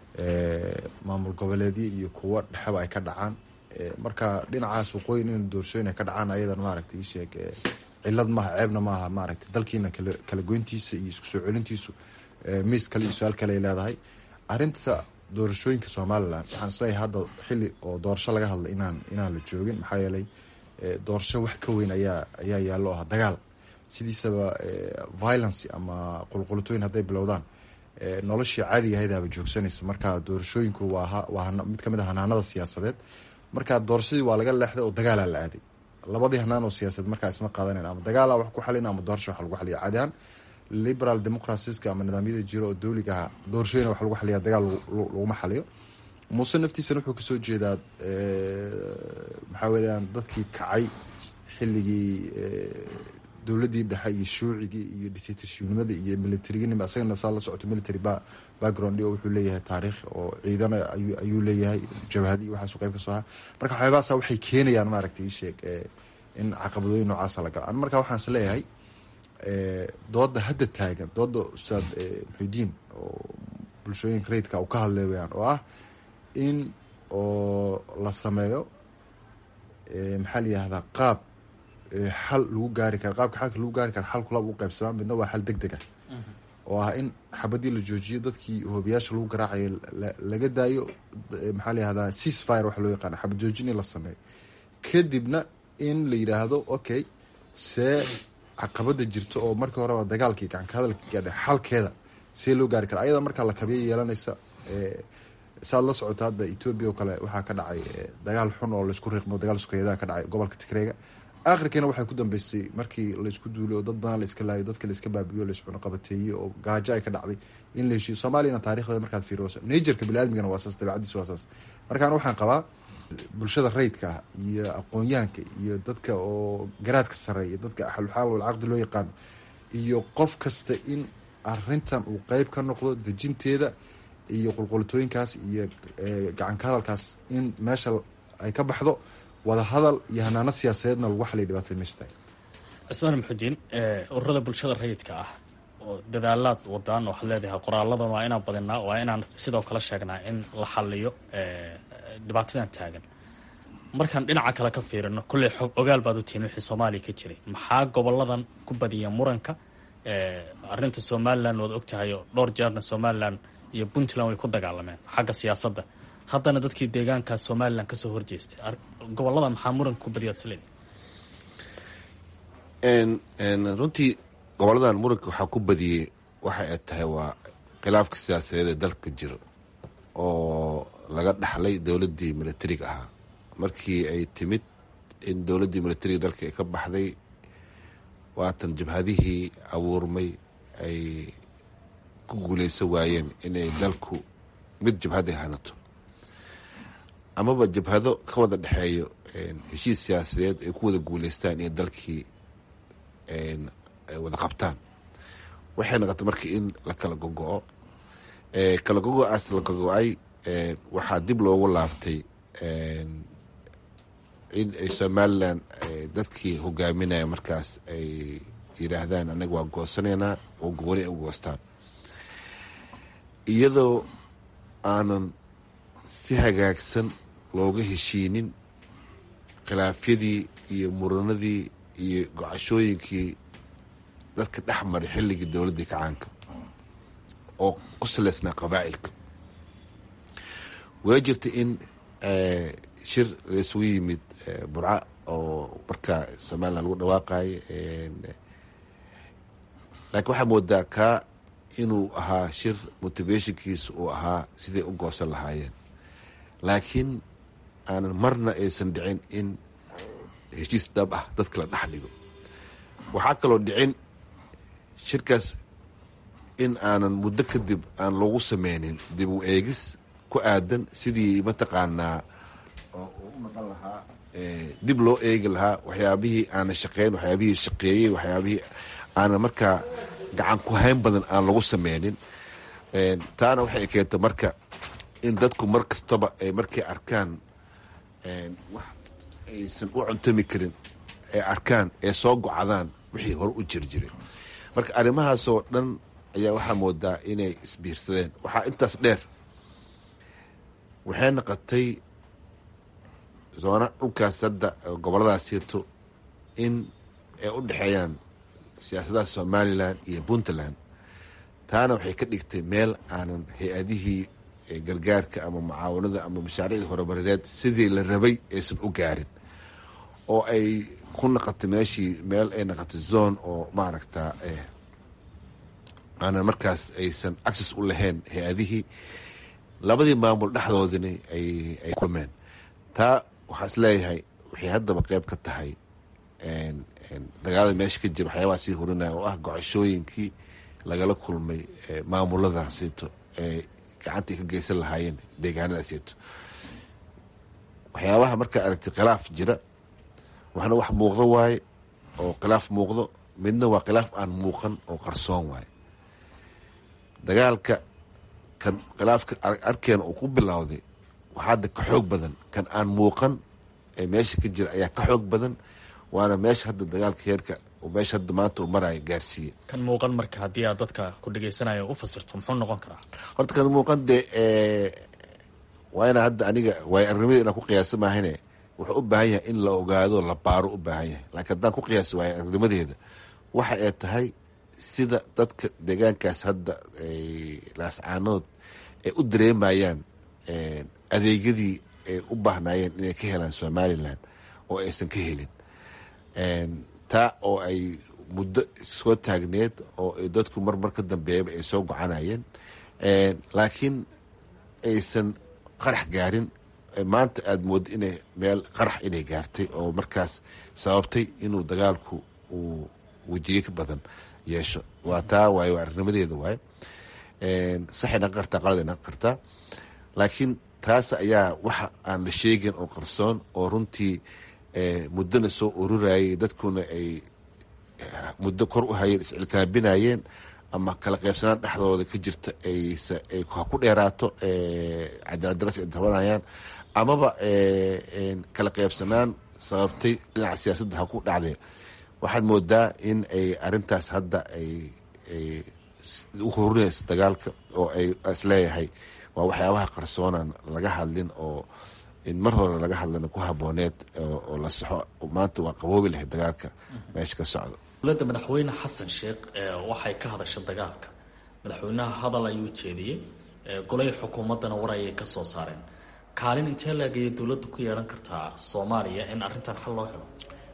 maamul goboleedyo iyo kuwo dhexeba ay ka dhacaan marka dhinacaas waqooyin in doorashooyin ay ka dhacaan ayadan maaragta isheeg cilad maaha ceebna maaha maaragta dalkiina kala goyntiisa iyo isku soo celintiisu miis kale iyo su-aal kale ay leedahay arinta doorashooyinka somalilan waxaan isleeyahay hadda xili oo doorasho laga hadlay inaan inaan la joogin maxaa yeelay doorasho wax ka weyn ayaa ayaa yaallo ah dagaal sidiisaba violence ama qulqulutooyin hadday bilowdaan noloshii caadiga ahaydaaba joogsanaysa marka doorashooyinku waa waa mid kamid a hanaanada siyaasadeed marka doorashadii waa laga leexday oo dagaalaa la aaday labadii hanaan oo siyaasad markaa isma qaadanan ama dagaala wax ku xalin ama doorasho wax lagu xaliya caadi ahaan liberal democraciska ama nidaamyada jiro oo dowliga aha doorashooyina wax lagu xaliya dagaal laguma xaliyo muuse naftiisana wuxuu kasoo jeedaa maxaa weyaan dadkii kacay xilligii dowladii dhexe iyo shuucigii iyo dictatorshipnimada iyo militariginima isagana saa la socoto military background oo wuxuu leeyahay taariikh oo ciidana ayuu leeyahay jabhadi iyo waxaasu qeyb kasoo ahaa marka waxyaabahaasa waxay keenayaan maaragtay isheeg in caqabadooyin noocaasa la gala marka waxaan is leeyahay dooda hadda taagan dooda ustaad muxidiin oo bulshooyinka rayidka uu ka hadlay weyaan oo ah in oo la sameeyo maxaa layihahdaa qaab xal lagu gaari kara qaabka xalka lagu gaari kara xalku laba u qaybsamaa midna waa xal deg deg ah oo ah in xabadii la joojiyo dadkii hoobiyaasha lagu garaacayo laga daayo maxaa layihahdaa cease fire waxa loo yaqaana xabad joojin in la sameeyo kadibna in la yidhaahdo okay see caqabada jirto oo markii horeba dagaalkii gacanka hadalkii gaadha xalkeeda see loo gaari kara ayada markaa la kabiya yeelanaysa saad la socoto hadda etoobiya oo kale waxaa ka dhacay dagaal xun oo laysku riiqmo dagaal sukeeyadaa ka dhacay gobolka tigreega akhirkiina waxay ku dambeysay markii laysku duulay oo dad badan la iska laayo dadka la iska baabiyo layscuno qabateeyey oo gaajo ay ka dhacday in la heshiyo soomaaliyana taarikhdeeda markaad fiiriso najerka biniadmigana waa saas dabeecadiis waa saas markaan waxaan qabaa bulshada rayidka ah iyo aqoon-yahanka iyo dadka oo garaadka sareeya dadka axaluxaal walcaqdi loo yaqaano iyo qof kasta in arintan uu qeyb ka noqdo dejinteeda iyo qulqulitooyinkaas iyo gacanka hadalkaas in meesha ay ka baxdo wada hadal iyo hanaano siyaasadeedna lagu xaliya dhibaatada meesha tahay cismaan maxudiin ururada bulshada rayidka ah oo dadaalaad wadaan waxaad leedahay qoraaladan waa inaan badinaa waa inaan sidoo kale sheegnaa in la xaliyo dhibaatadan taagan markaan dhinaca kale ka fiirino kolley xog ogaal baad u tihiin wixii soomaaliya ka jiray maxaa goboladan ku badiya muranka arinta somalilan waad ogtahay oo dhowr jeerna somalilan iyo puntland way ku dagaalameen xagga siyaasadda haddana dadkii deegaanka somalilan kasoo horjeestay gobolada maxaa muranka ku badiya sle runtii goboladan muranka waxaa ku badiyey waxa ay tahay waa khilaafka siyaasadeed ee dalka jiro oo laga dhaxlay dowladdii militariga ahaa markii ay timid in dowladdii militariga dalka ay ka baxday waatan jabhadihii abuurmay ay ku guuleysan waayeen inay dalku mid jabhad ay hanato amaba jabhado ka wada dhexeeyo heshiis siyaasadeed ay ku wada guuleystaan inay dalkii ay wada qabtaan waxay noqotay marka in la kala gogo-o kala gogo-aas la gogo-ay waxaa dib loogu laabtay in ay somalilan dadkii hogaaminaya markaas ay yidhaahdaan anaga waa goosanaynaa oo gooni ay u goostaan iyadoo aanan si hagaagsan looga heshiinin khilaafyadii iyo muranadii iyo gocashooyinkii dadka dhex maray xilligii dowladdii kacaanka oo ku saleysnaa qabaa'ilka way jirta in shir laisugu yimid burca oo markaa somalilan lagu dhawaaqayo laakiin waxaa moodaa kaa inuu ahaa shir motivationkiisa uu ahaa siday u goosan lahaayeen laakiin aanan marna aysan dhicin in heshiis dhab ah dadka la dhex dhigo waxaa kaloo dhicin shirkaas in aanan muddo kadib aan loogu sameynin dib u eegis ku aadan sidii mataqaanaa oo uu u noqon lahaa dib loo eegi lahaa waxyaabihii aanan shaqeyn waxyaabihii shaqeeyey waxyaabihii aanan markaa gacan ku hayn badan aan lagu sameynin taana waxay keenta marka in dadku mar kastaba ay markay arkaan wax aysan u cuntami karin ay arkaan ee soo gocdaan wixii hore u jir jiray marka arrimahaasoo dhan ayaa waxaa moodaa inay isbiirsadeen waxaa intaas dheer waxay noqotay zoona dhulkaas hadda goboladaas sirto in ay u dhexeeyaan siyaasadaha somalilan iyo puntland taana waxay ka dhigtay meel aanan hay-adihii gargaarka ama mucaawanada ama mashaariicda horumarineed sidii la rabay aysan u gaarin oo ay ku naqotay meeshii meel ay noqotay zone oo maaragta aanan markaas aysan access u lahayn hay-adihii labadii maamul dhexdoodina ay kulmeen taa waxaa is leeyahay waxay haddaba qeyb ka tahay dagaalada meesha ka jira waxyaabaha sii horinaya oo ah gocashooyinkii lagala kulmay maamuladaasiito ee gacantai ka geysan lahaayeen deegaanadaasiito waxyaabaha markaa aragtay khilaaf jira waxna wax muuqdo waaye oo khilaaf muuqdo midna waa khilaaf aan muuqan oo qarsoon waaye dagaalka kan khilaafka arkeena uu ku bilowday waxaa hadda ka xoog badan kan aan muuqan ee meesha ka jira ayaa ka xoog badan waana meesha hadda dagaalka heerka meesha hadda maanta uu maraayo gaarsiiye kan muuqan marka haddii aad dadka ku dhegeysanaya u fasirto muxuu noqon karaa horta kan muuqan dee waa inaa hadda aniga waay arnimadii inaan ku qiyaasa maahane wuxuu u baahan yahay in la ogaado la baaro u baahan yahay laakiin haddaan ku qiyaaso waay arnimadeeda waxa ay tahay sida dadka deegaankaas hadda laascaanood ay u dareemayaan adeegyadii ay u baahnaayeen inay ka helaan somalilan oo aysan ka helin taa oo ay muddo soo taagneed oo dadku marmar ka dambeeyaba ay soo gocanayeen laakiin aysan qarax gaarin maanta aada mooddo inay meel qarax inay gaartay oo markaas sababtay inuu dagaalku uu wejiye ka badan yeesho waa taa waaye waa arnimadeeda waaye saxay naqan kartaa qalad ay naqan kartaa laakiin taas ayaa waxa aan la sheegin oo qarsoon oo runtii muddona soo ururayay dadkuna ay muddo kor u hayeen iscilkaabinayeen ama kala qaybsanaan dhexdooda ka jirta ay ha ku dheeraato cadaaladdaras ay tabanayaan amaba kala qaybsanaan sababtay dhinaca siyaasadda ha ku dhacdee waxaad moodaa in ay arintaas hadda ay u horinayso dagaalka oo ay isleeyahay waa waxyaabaha qarsoonan laga hadlin oo in mar hore laga hadlana ku habooneed oo la saxo maanta waa qaboobi lahayd dagaalka meesha ka socda dowladda madaxweyne xasan sheekh waxay ka hadasha dagaalka madaxweynaha hadal ayuu jeediyey golay xukuumaddana war ayay ka soo saareen kaalin intee laagaya dowladda ku yeelan kartaa soomaaliya in arrintan xal loo helo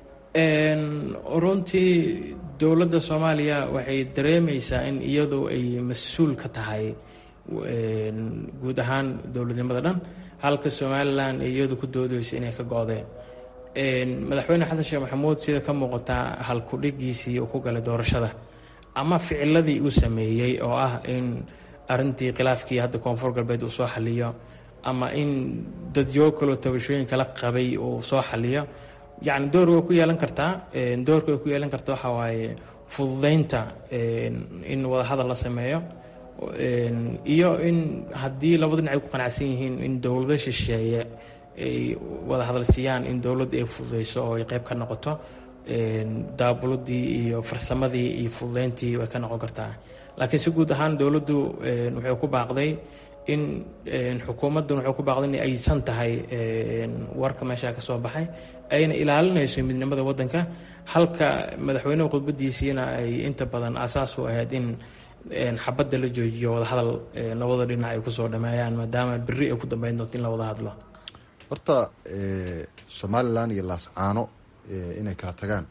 runtii dowladda soomaaliya waxay dareemeysaa in iyadu ay mas-uul ka tahay guud ahaan dowladnimada dhan halka somalilan ay iyadu ku doodeysa inay ka go-deen madaxweyne xasan sheekh maxamuud sida ka muuqataa halkudhigiisii uu ku galay doorashada ama ficiladii uu sameeyey oo ah in arintii khilaafkii hadda koonfur galbeed uu soo xaliyo ama in dadyo kaloo tabashooyin kala qabay uu soo xaliyo yacni door way ku yeelan kartaa doorka way ku yeelan karta waxaa waaye fududeynta in wadahadal la sameeyo iyo in haddii labada dhinac ay ku qanacsan yihiin in dowlado shisheeye ay wada hadal siiyaan in dowladda ay fududeyso oo ay qeyb ka noqoto daabuladii iyo farsamadii iyo fududeyntii way ka noqon kartaa laakiin si guud ahaan dowladdu wuxuu ku baaqday in xukuumaddan wuxuu ku baaqday in aysan tahay warka meesha ka soo baxay ayna ilaalinayso midnimada waddanka halka madaxweyneha khudbadiisiina ay inta badan asaas u ahayd in xabadda la joojiyo wadahadal labada dhinac ay kusoo dhameeyaan maadaama beri ay ku dambeyn doonto in la wada hadlo horta somalilan iyo laascaano inay kala tagaan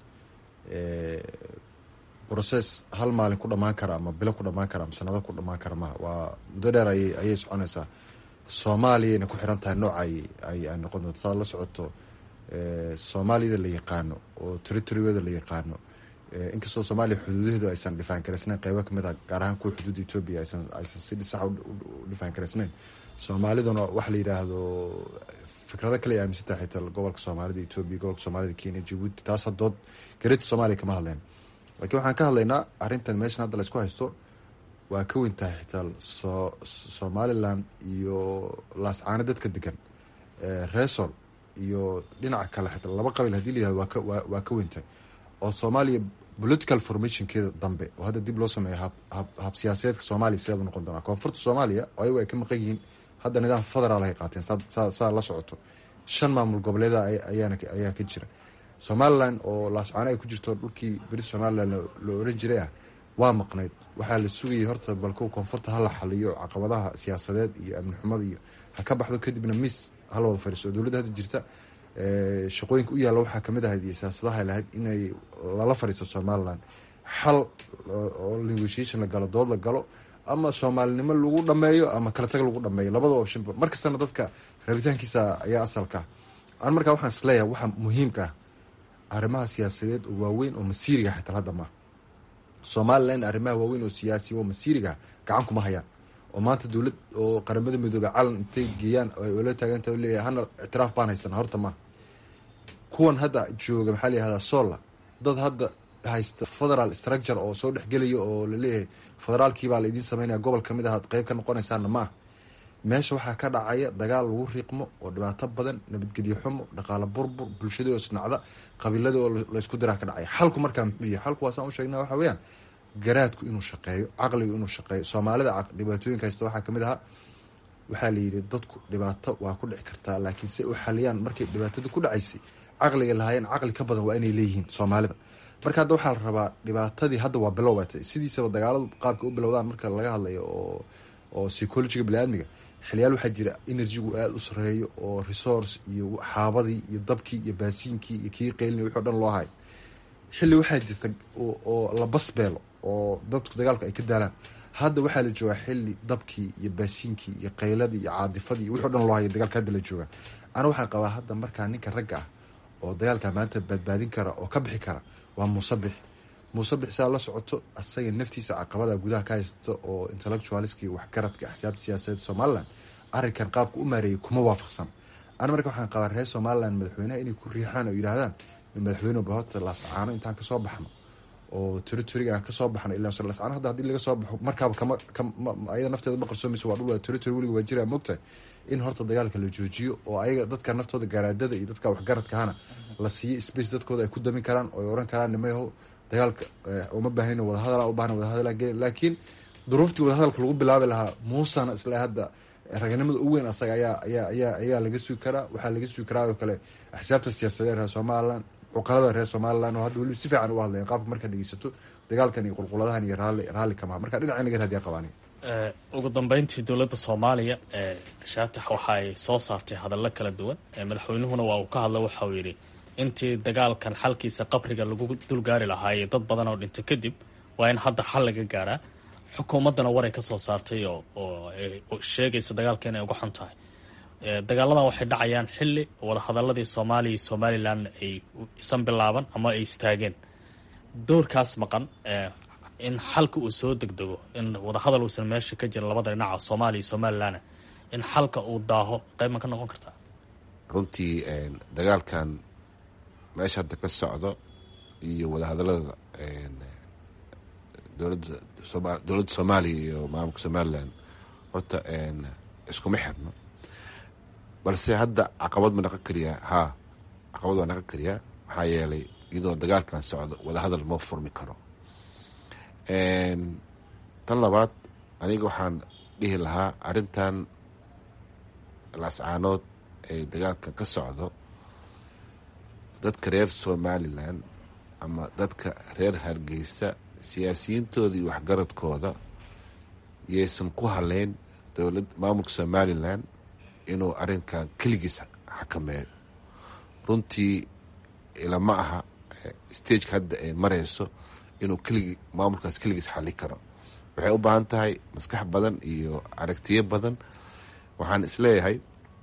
brocess hal maalin ku dhamaan kara ama bilo ku dhamaan kara ama sanado ku dhamaan kara maha waa muddo dheer ay ayay soconaysaa soomaaliyayna ku xiran tahay nooca ay ay noqon doonto saad la socoto soomaaliyada la yaqaano oo territoryada la yaqaano inkastoo soomaaliya xuduudaheedu aysan dhifaan garaysnayn qeybo kamid ah gaar ahaan kuwa xuduudda etoobiya aysan aysan si sax u dhifaan garaysnayn soomaaliduna waxa la yidhaahdo fikrado kale ay aaminsantaha xitaa gobolka soomaalida etoobiya gobolka soomaalida kenya jabuuti taas hadood gareeta soomaaliya kama hadleen laakiin waxaan ka hadlaynaa arrintan meeshan hadda laysku haysto waa ka weyn tahay xitaa so somalilan iyo laascaano dadka degan resol iyo dhinaca kale xitaa laba qabiil hadii la yihahdo waa ka waa waa ka weyn tahay oo soomaaliya political formationkeeda dambe oo hadda dib loo sameeyo hab hab hab siyaasadeedka soomaaliya sideed u noqon doonaa koonfurta soomaaliya oo ayagu ay ka maqan yihiin hadda nidaam federaal ay qaateen saa saa la socoto shan maamul goboleeda ayaana ayaa ka jira somalilan oo laascaano ay ku jirto dhulkii beri somalilan la oran jiray ah waa maqnayd waxaa la sugayay horta balko koonfurta hala xaliyo caqabadaha siyaasadeed iyo amni xumada iyo ha ka baxdo kadibna miss hala wada fadhiiso dowladda hadda jirta shaqooyinka u yaalla waxaa kamid ahayd iyo siyaasadaha lahayd inay lala fadhiisto somalilan xal oo negotiation la galo dood la galo ama soomaalinimo lagu dhameeyo ama kala tag lagu dhameeyo labada optionba mar kastana dadka rabitaankiisa ayaa asalka an markaa waxaan isleeyahay waxa muhiimka ah arrimaha siyaasadeed oo waaweyn oo masiiriga xitaa hadda maaha somalilan arrimaha waaweyn oo siyaasi oo masiiriga gacan kuma hayaan oo maanta dowlad oo qaramada midoobey calan intay geeyaan la taaganta leeyahay hana ictiraaf baan haystana horta maaha kuwan hadda jooga maxaa la yihahdaa solla dad hadda haysta federal structure oo soo dhexgelaya oo laleeyahay federaalkiibaa la idiin sameynaya gobol kamid ah ad qeyb ka noqonaysaana ma ah meesha waxaa ka dhacaya dagaal lagu riiqmo oo dhibaato badan nabadgelyo xumo dhaqaalo burbur bulshadii oo isnacda qabiiladii oo laysku diraa ka dhacaya xalku markaa muxuu yahay xalku waasaan u sheegna waxa weeyaan garaadku inuu shaqeeyo caqligu inuu shaqeeyo soomaalida dhibaatooyinka haysta waxaa kamid ahaa waxaa la yidhi dadku dhibaato waa ku dhici kartaa laakiin si u xaliyaan markay dhibaatada ku dhacaysay caqliga lahaayeen caqli ka badan waa inay leeyihiin soomaalida marka hadda waxaa la rabaa dhibaatadii hadda waa bilowbatay sidiisaba dagaaladu qaabka u bilowdaan marka laga hadlayo oo oo psychologiga baniaadmiga xiliyaal waxaa jira energygu aada u sareeyo oo resource iyo xaabadii iyo dabkii iyo baasiinkii iyo kii qeylin wixi o dhan loo hayo xilli waxaa jirta oo la basbeelo oo dadku dagaalku ay ka daalaan hadda waxaa la joogaa xili dabkii iyo baasiinkii iyo qayladii iyo caadifadii wixi o dhan loo hayo dagaalka hadda la joogaa ana waxaan qabaa hadda markaa ninka ragga ah oo dagaalka maanta badbaadin kara oo ka bixi kara waa muusabix muusabix saa la socoto asaga naftiisa caqabada gudaha ka haysta oo intellectualiski waxgaradka axsaabta siyaasadeed somalilan arrinkan qaabka u maareeyay kuma waafaqsan ana marka waxaan qabaa reer somalilan madaxweynaha inay ku riixaan oo yidhaahdaan madaxweyne bahota laascaano intaan kasoo baxno oo territoriga kasoo baxno ilaa laascaano hadda hadii laga soo baxo markaaba kama ayada nafteeda ma qarsoomayso waa dhul territory weliga waa jiraa moogtahay in horta dagaalka la joojiyo oo ayaga dadka naftooda garaadada iyo dadka waxgaradkahana la siiyo space dadkooda ay ku damin karaan oo ay oran karaan nimayaho dagaalka uma baahnin wadahadal u bahna wadahadal gelin laakiin duruuftii wadahadalka lagu bilaabi lahaa muusana isla hadda raganimada u weyn asaga ayaa ayaa ayaa ayaa laga sugi karaa waxaa laga sugi karaa oo kale axsaabta siyaasadeed reer somalilan cuqalada reer somalilan oo hadda weliba si fiican u hadlayan qaabka markaad dhegeysato dagaalkan iyo qulquladahan iyo raalli raalli kamaha marka dhinaca naga raadiya qabaani ugu dambeyntii dowladda soomaaliya shaatax waxa ay soo saartay hadallo kala duwan madaxweynuhuna waa uu ka hadla waxa uu yidhi intii dagaalkan xalkiisa qabriga lagu dulgaari lahaayey dad badan oo dhinta kadib waa in hadda xal laga gaaraa xukuumaddana waray ka soo saartay oo sheegaysa dagaalka inay uga xun tahay dagaaladan waxay dhacayaan xilli wadahadaladii soomaaliya iyo somalilan ay isan bilaaban ama ay istaageen doorkaas maqan in xalka uu soo degdego in wadahadal uusan meesha ka jirin labada dhinaca soomaaliya iyo somalilan in xalka uu daaho qayb ma ka noqon kartaa runtii dagaalkan meesha hadda ka socdo iyo wadahadalada dowladda soma dowladda soomaaliya iyo maamulka somalilan horta iskuma xirno balse hadda caqabad ma naqon kariyaa haa caqabad waa naqon kariyaa maxaa yeelay iyadoo dagaalkan socdo wadahadal ma furmi karo tan labaad aniga waxaan dhihi lahaa arrintan laascaanood ee dagaalkan ka socdo dadka reer somalilan ama dadka reer hargeysa siyaasiyiintooda iyo waxgaradkooda yaysan ku haleyn dowlad maamulka somalilan inuu arrinkan keligiis xakameeyo runtii ilama aha stageka hadda ay mareyso inuu keligi maamulkaas keligiis xali karo waxay u baahan tahay maskax badan iyo aragtiyo badan waxaan isleeyahay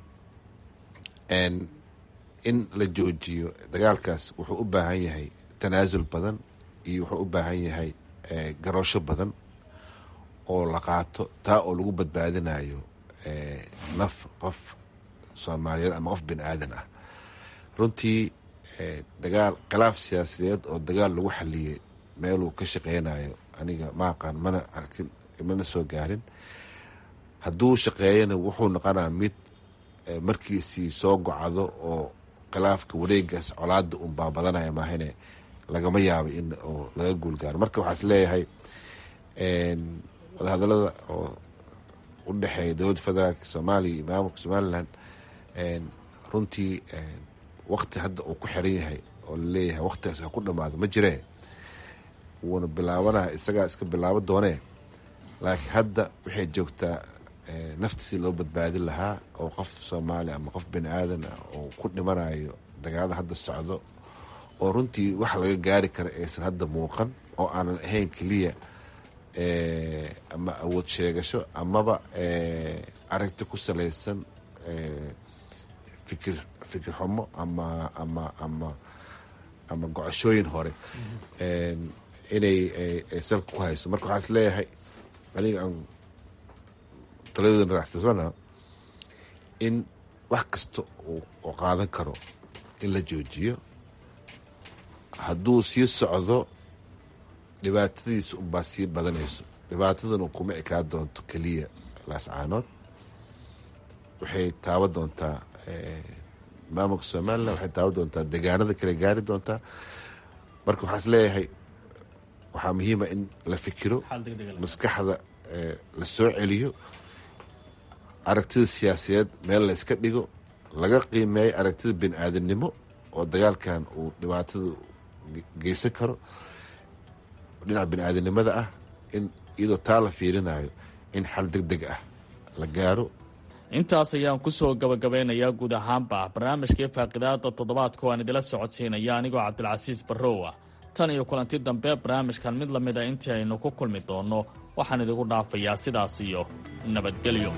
in la joojiyo dagaalkaas wuxuu u baahan yahay tanaasul badan iyo wuxuu u baahan yahay garoosho badan oo la qaato taa oo lagu badbaadinayo naf qof soomaaliyeed ama qof bini aadan ah runtii dagaal khilaaf siyaasadeed oo dagaal lagu xaliyey meeluu ka shaqeynayo aniga ma aqaan mana arkin mana soo gaarin hadduu shaqeeyana wuxuu noqonaa mid markiisii soo gocado oo khilaafka wareegaas colaada un baabadanaya maahane lagama yaabo in oo laga guulgaaro marka waxaa is leeyahay wadahadalada oo u dhexeeya dowladda federaalk soomaaliya iyo maamulka somalilan runtii wakti hadda uu ku xiran yahay oo laleeyahay waktigaas ha ku dhamaado ma jiree wuuna bilaabanaya isagaa iska bilaabo doonee laakiin hadda waxay joogtaa nafta si loo badbaadin lahaa oo qof soomaali ama qof bini aadan ah oo ku dhimanayo dagaalada hadda socdo oo runtii wax laga gaari kara aysan hadda muuqan oo aanan ahayn keliya ama awood sheegasho amaba aragti ku salaysan fikir fikir xumo ama ama ama ama gocashooyin hore inay salka ku hayso marka waxaa is leeyahay aniga aan taladooda raacsasana in wax kasta oo qaadan karo in la joojiyo hadduu sii socdo dhibaatadiisa unbaa sii badanayso dhibaatadana kuma ekaa doonto keliya laascaanood waxay taaban doontaa maamulka somalilan waxay taaban doontaa degaanada kale gaari doontaa marka waxaa is leeyahay waxaa muhiima in la fikiro maskaxda la soo celiyo aragtida siyaasadeed meel la yska dhigo laga qiimeeyo aragtida bini aadamnimo oo dagaalkan uu dhibaatada geysan karo dhinaca bini aadamnimada ah in iyadoo taa la fiirinayo in xal deg deg ah la gaaro intaas ayaan kusoo gabagabeynayaa guud ahaanba barnaamijkii faaqidaada toddobaadka oo aan idila socodsiinaya anigoo cabdilcasiis barrow ah tan iyo kulanti dambe barnaamijkan mid lamid a intii aynu ku kulmi doonno waxaan idigu dhaafayaa sidaas iyo nabadgelyo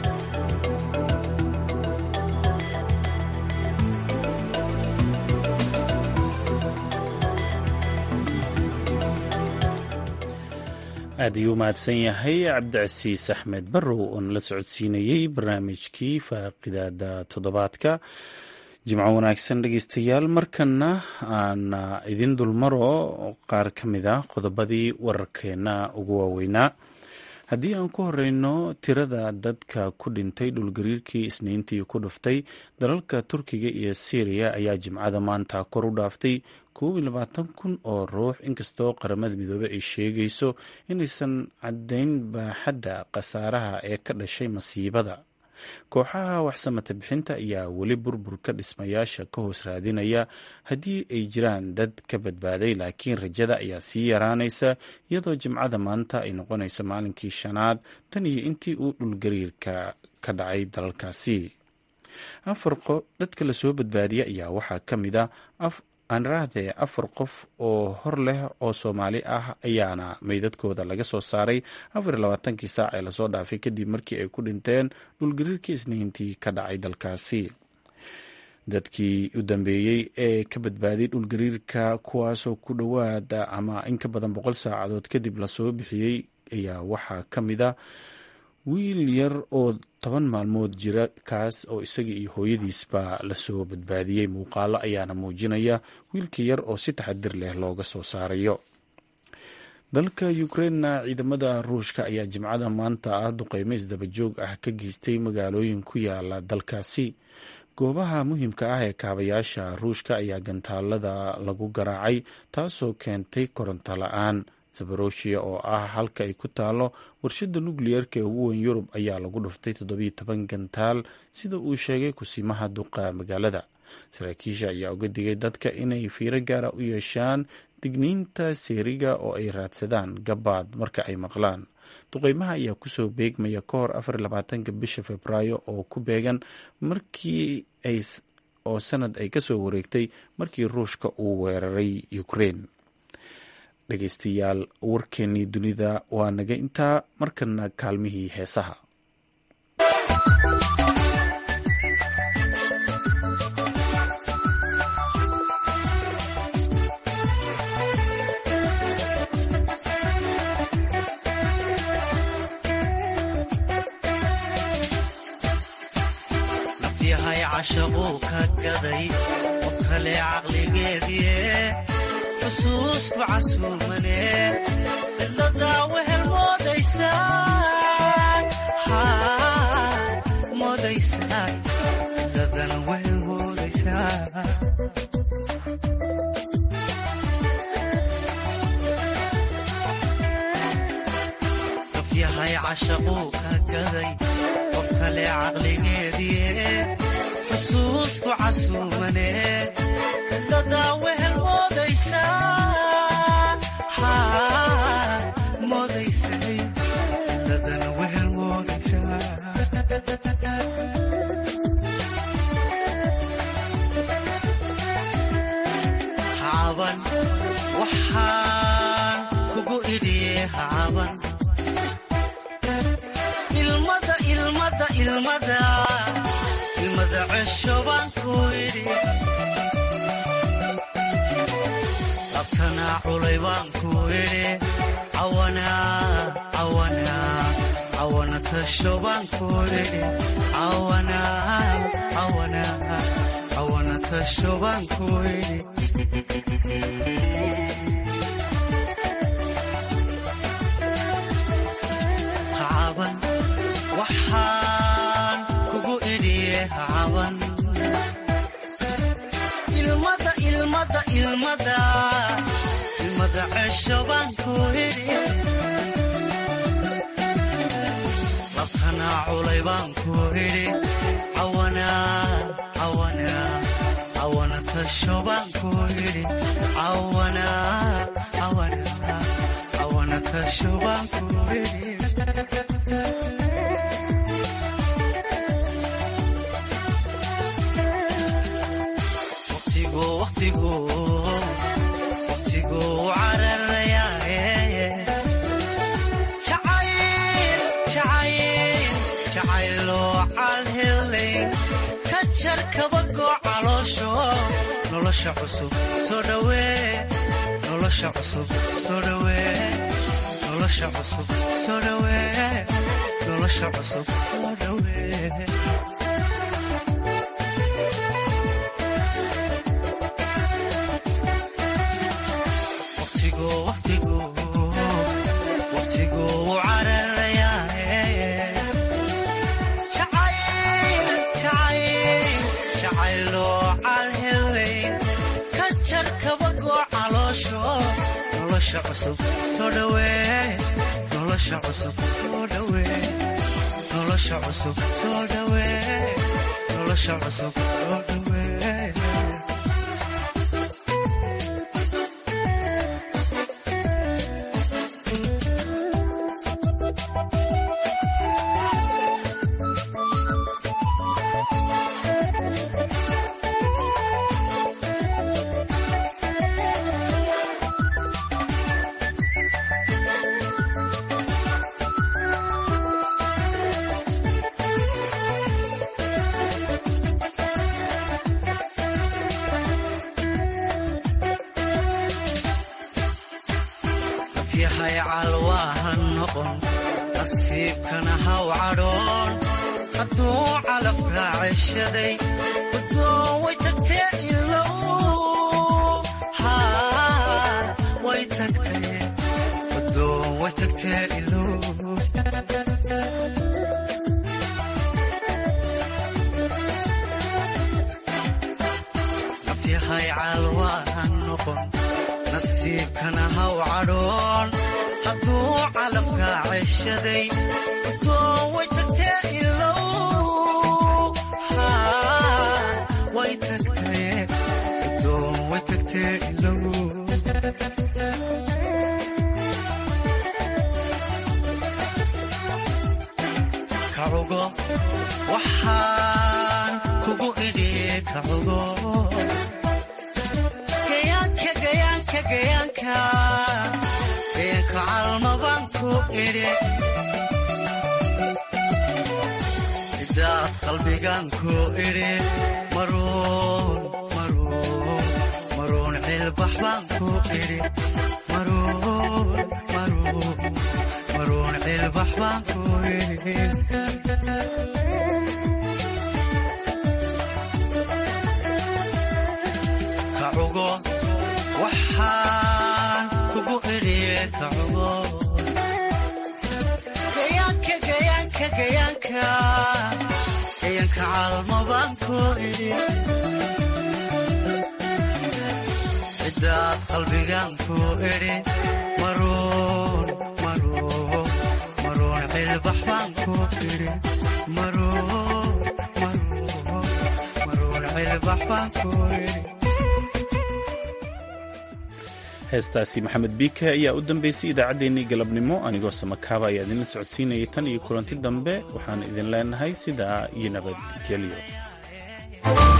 aad ayuu mahadsan yahay cabdicasiis axmed barrow oo nala socodsiinayey barnaamijkii faaqidaada toddobaadka jimco wanaagsan dhegeystayaal markana aan idin dulmaro qaar ka mid a qodobadii wararkeena ugu waaweynaa haddii aan ku horeyno tirada dadka ku dhintay dhulgariirkii isniintii ku dhuftay dalalka turkiga iyo syriya ayaa jimcada maanta kor u dhaaftay koob iyo labaatan kun oo ruux inkastoo qaramada midoobey ay sheegayso inaysan caddayn baaxadda khasaaraha ee ka dhashay masiibada kooxaha waxsamata bixinta ayaa weli burburka dhismayaasha ka hoos raadinaya haddii ay jiraan dad ka badbaaday laakiin rajada ayaa sii yaraanaysa iyadoo jimcada maanta ay noqonayso maalinkii shanaad tan iyo intii uu dhulgariirka ka dhacay dalalkaasi afar dadka lasoo baadbaadiya ayaa waxaa ka mid a aanraahdee afar qof oo hor leh oo soomaali ah ayaana meydadkooda laga soo saaray afar iyo labaatankii saac ee lasoo dhaafay kadib markii ay ku dhinteen dhulgariirkii isniintii ka dhacay dalkaasi dadkii u dambeeyey ee ka badbaaday dhulgariirka kuwaasoo ku dhowaada ama in ka badan boqol saacadood kadib lasoo bixiyey ayaa waxaa ka mid a wiil yar oo toban maalmood jira kaas oo isaga iyo hooyadiisba lasoo badbaadiyey muuqaalo ayaana muujinaya wiilka yar oo si taxadir leh looga soo saarayo dalka ukrainna ciidamada ruushka ayaa jimcada maanta ah duqeymo isdabajoog ah ka geystay magaalooyin ku yaala dalkaasi goobaha muhiimka ah ee kaabayaasha ruushka ayaa gantaalada lagu garaacay taasoo keentay koronto la-aan zabaroshia oo ah halka ay ku taalo warshada nukliyeerka ee ugu weyn yurub ayaa lagu dhuftay toddobiyo toban gantaal sida uu sheegay kusimaha duqa magaalada saraakiisha ayaa uga digay dadka inay fiiro gaara u yeeshaan digniinta seeriga oo ay raadsadaan gabaad marka ay maqlaan duqeymaha ayaa kusoo beegmaya ka hor afar labaatanka bisha februaayo oo ku beegan markii ay oo sanad ay kasoo wareegtay markii ruushka uu weeraray ukraine dhegeystayaal warkeenii dunida waa naga intaa markana kaalmihii heesaha nafyahay cashaquu ka gaday qof kale caqligeedie xusuusku casuumane cidladaa wehel moodaysaa cidladana wehel moodaysaa nafyahay cashaquu ka gaday qof kale caqligeedie xusuusku casuumane cidladaa wehel hacaban waxaan kugu idhiye hacaban ilmada ilmada ilmada ilmada ceshoban baan ku idhi labtana culay baan ku idhi cawana cawana cawana tasho baan ku idhi cawana cawana cawana tasho baan ku idhi hacaban waxaan kugu idhiye hacaban ilmada ilmada ilmada ilmada cesho baan ku idhi labtana culay baan ku idhi cawana cawana cawana tasho baan ku idhi cawana cawana cawana tasho baan ku idhi waqtigu waqtigu waqtigu cararayaaye jacayl jacayl jacayloo calhelay ka jar kabagoo caloosho nolosha cusub soo dhawee nolosha cusub soo dhawee nolosha cusub soo dhawee nolosha cusub soo dhawee waqtigu waqtigu waqtigu cararayaaye jacayl jacayl jacayloo calhelay ka jar kabagoo caloosho nolosha cusub soo dhawee nolosha cusub soo dhawee nolosha cusub soo dhawee nolosha cusub soo dhawee yahay calwaahan noqon nasiibkana haw cadhoon hadduu calabka ceshaday guddoon way tagtee ilow haa way tagtee guddoon way tagtee ilow nafyahay calwaahan noqon nasiibkana haw cadhoon hadduu calabka ceshaday guddoon way tagtee ilow haa way tagtee guddoon way tagtee ilow kacugo waxaan kugu idhi kacugo gayaanka gayaanka gayaanka gayaanka calmabaan ku idhi idaad qalbigaan ku idhi maruun maruun maruun cilbax baan ku idhi maruun maruun maruun cilbax baan ku idhi kacugo waxaan kugu idhiye kacugo gayaanka gayaanka gayaanka gayaanka calmabaan ku idhi cidaad qalbigaan ku idhi maruun maruun maruun cilbax baan ku idhi maruun maruun maruun cilbax baan ku idhi heestaasi maxamed biike ayaa u dambeysay idaacaddeenii galabnimo anigoo samakaaba ayaa idinla socodsiinayay tan iyo kulanti dambe waxaan idin leenahay sidaa iyo nabadgelyo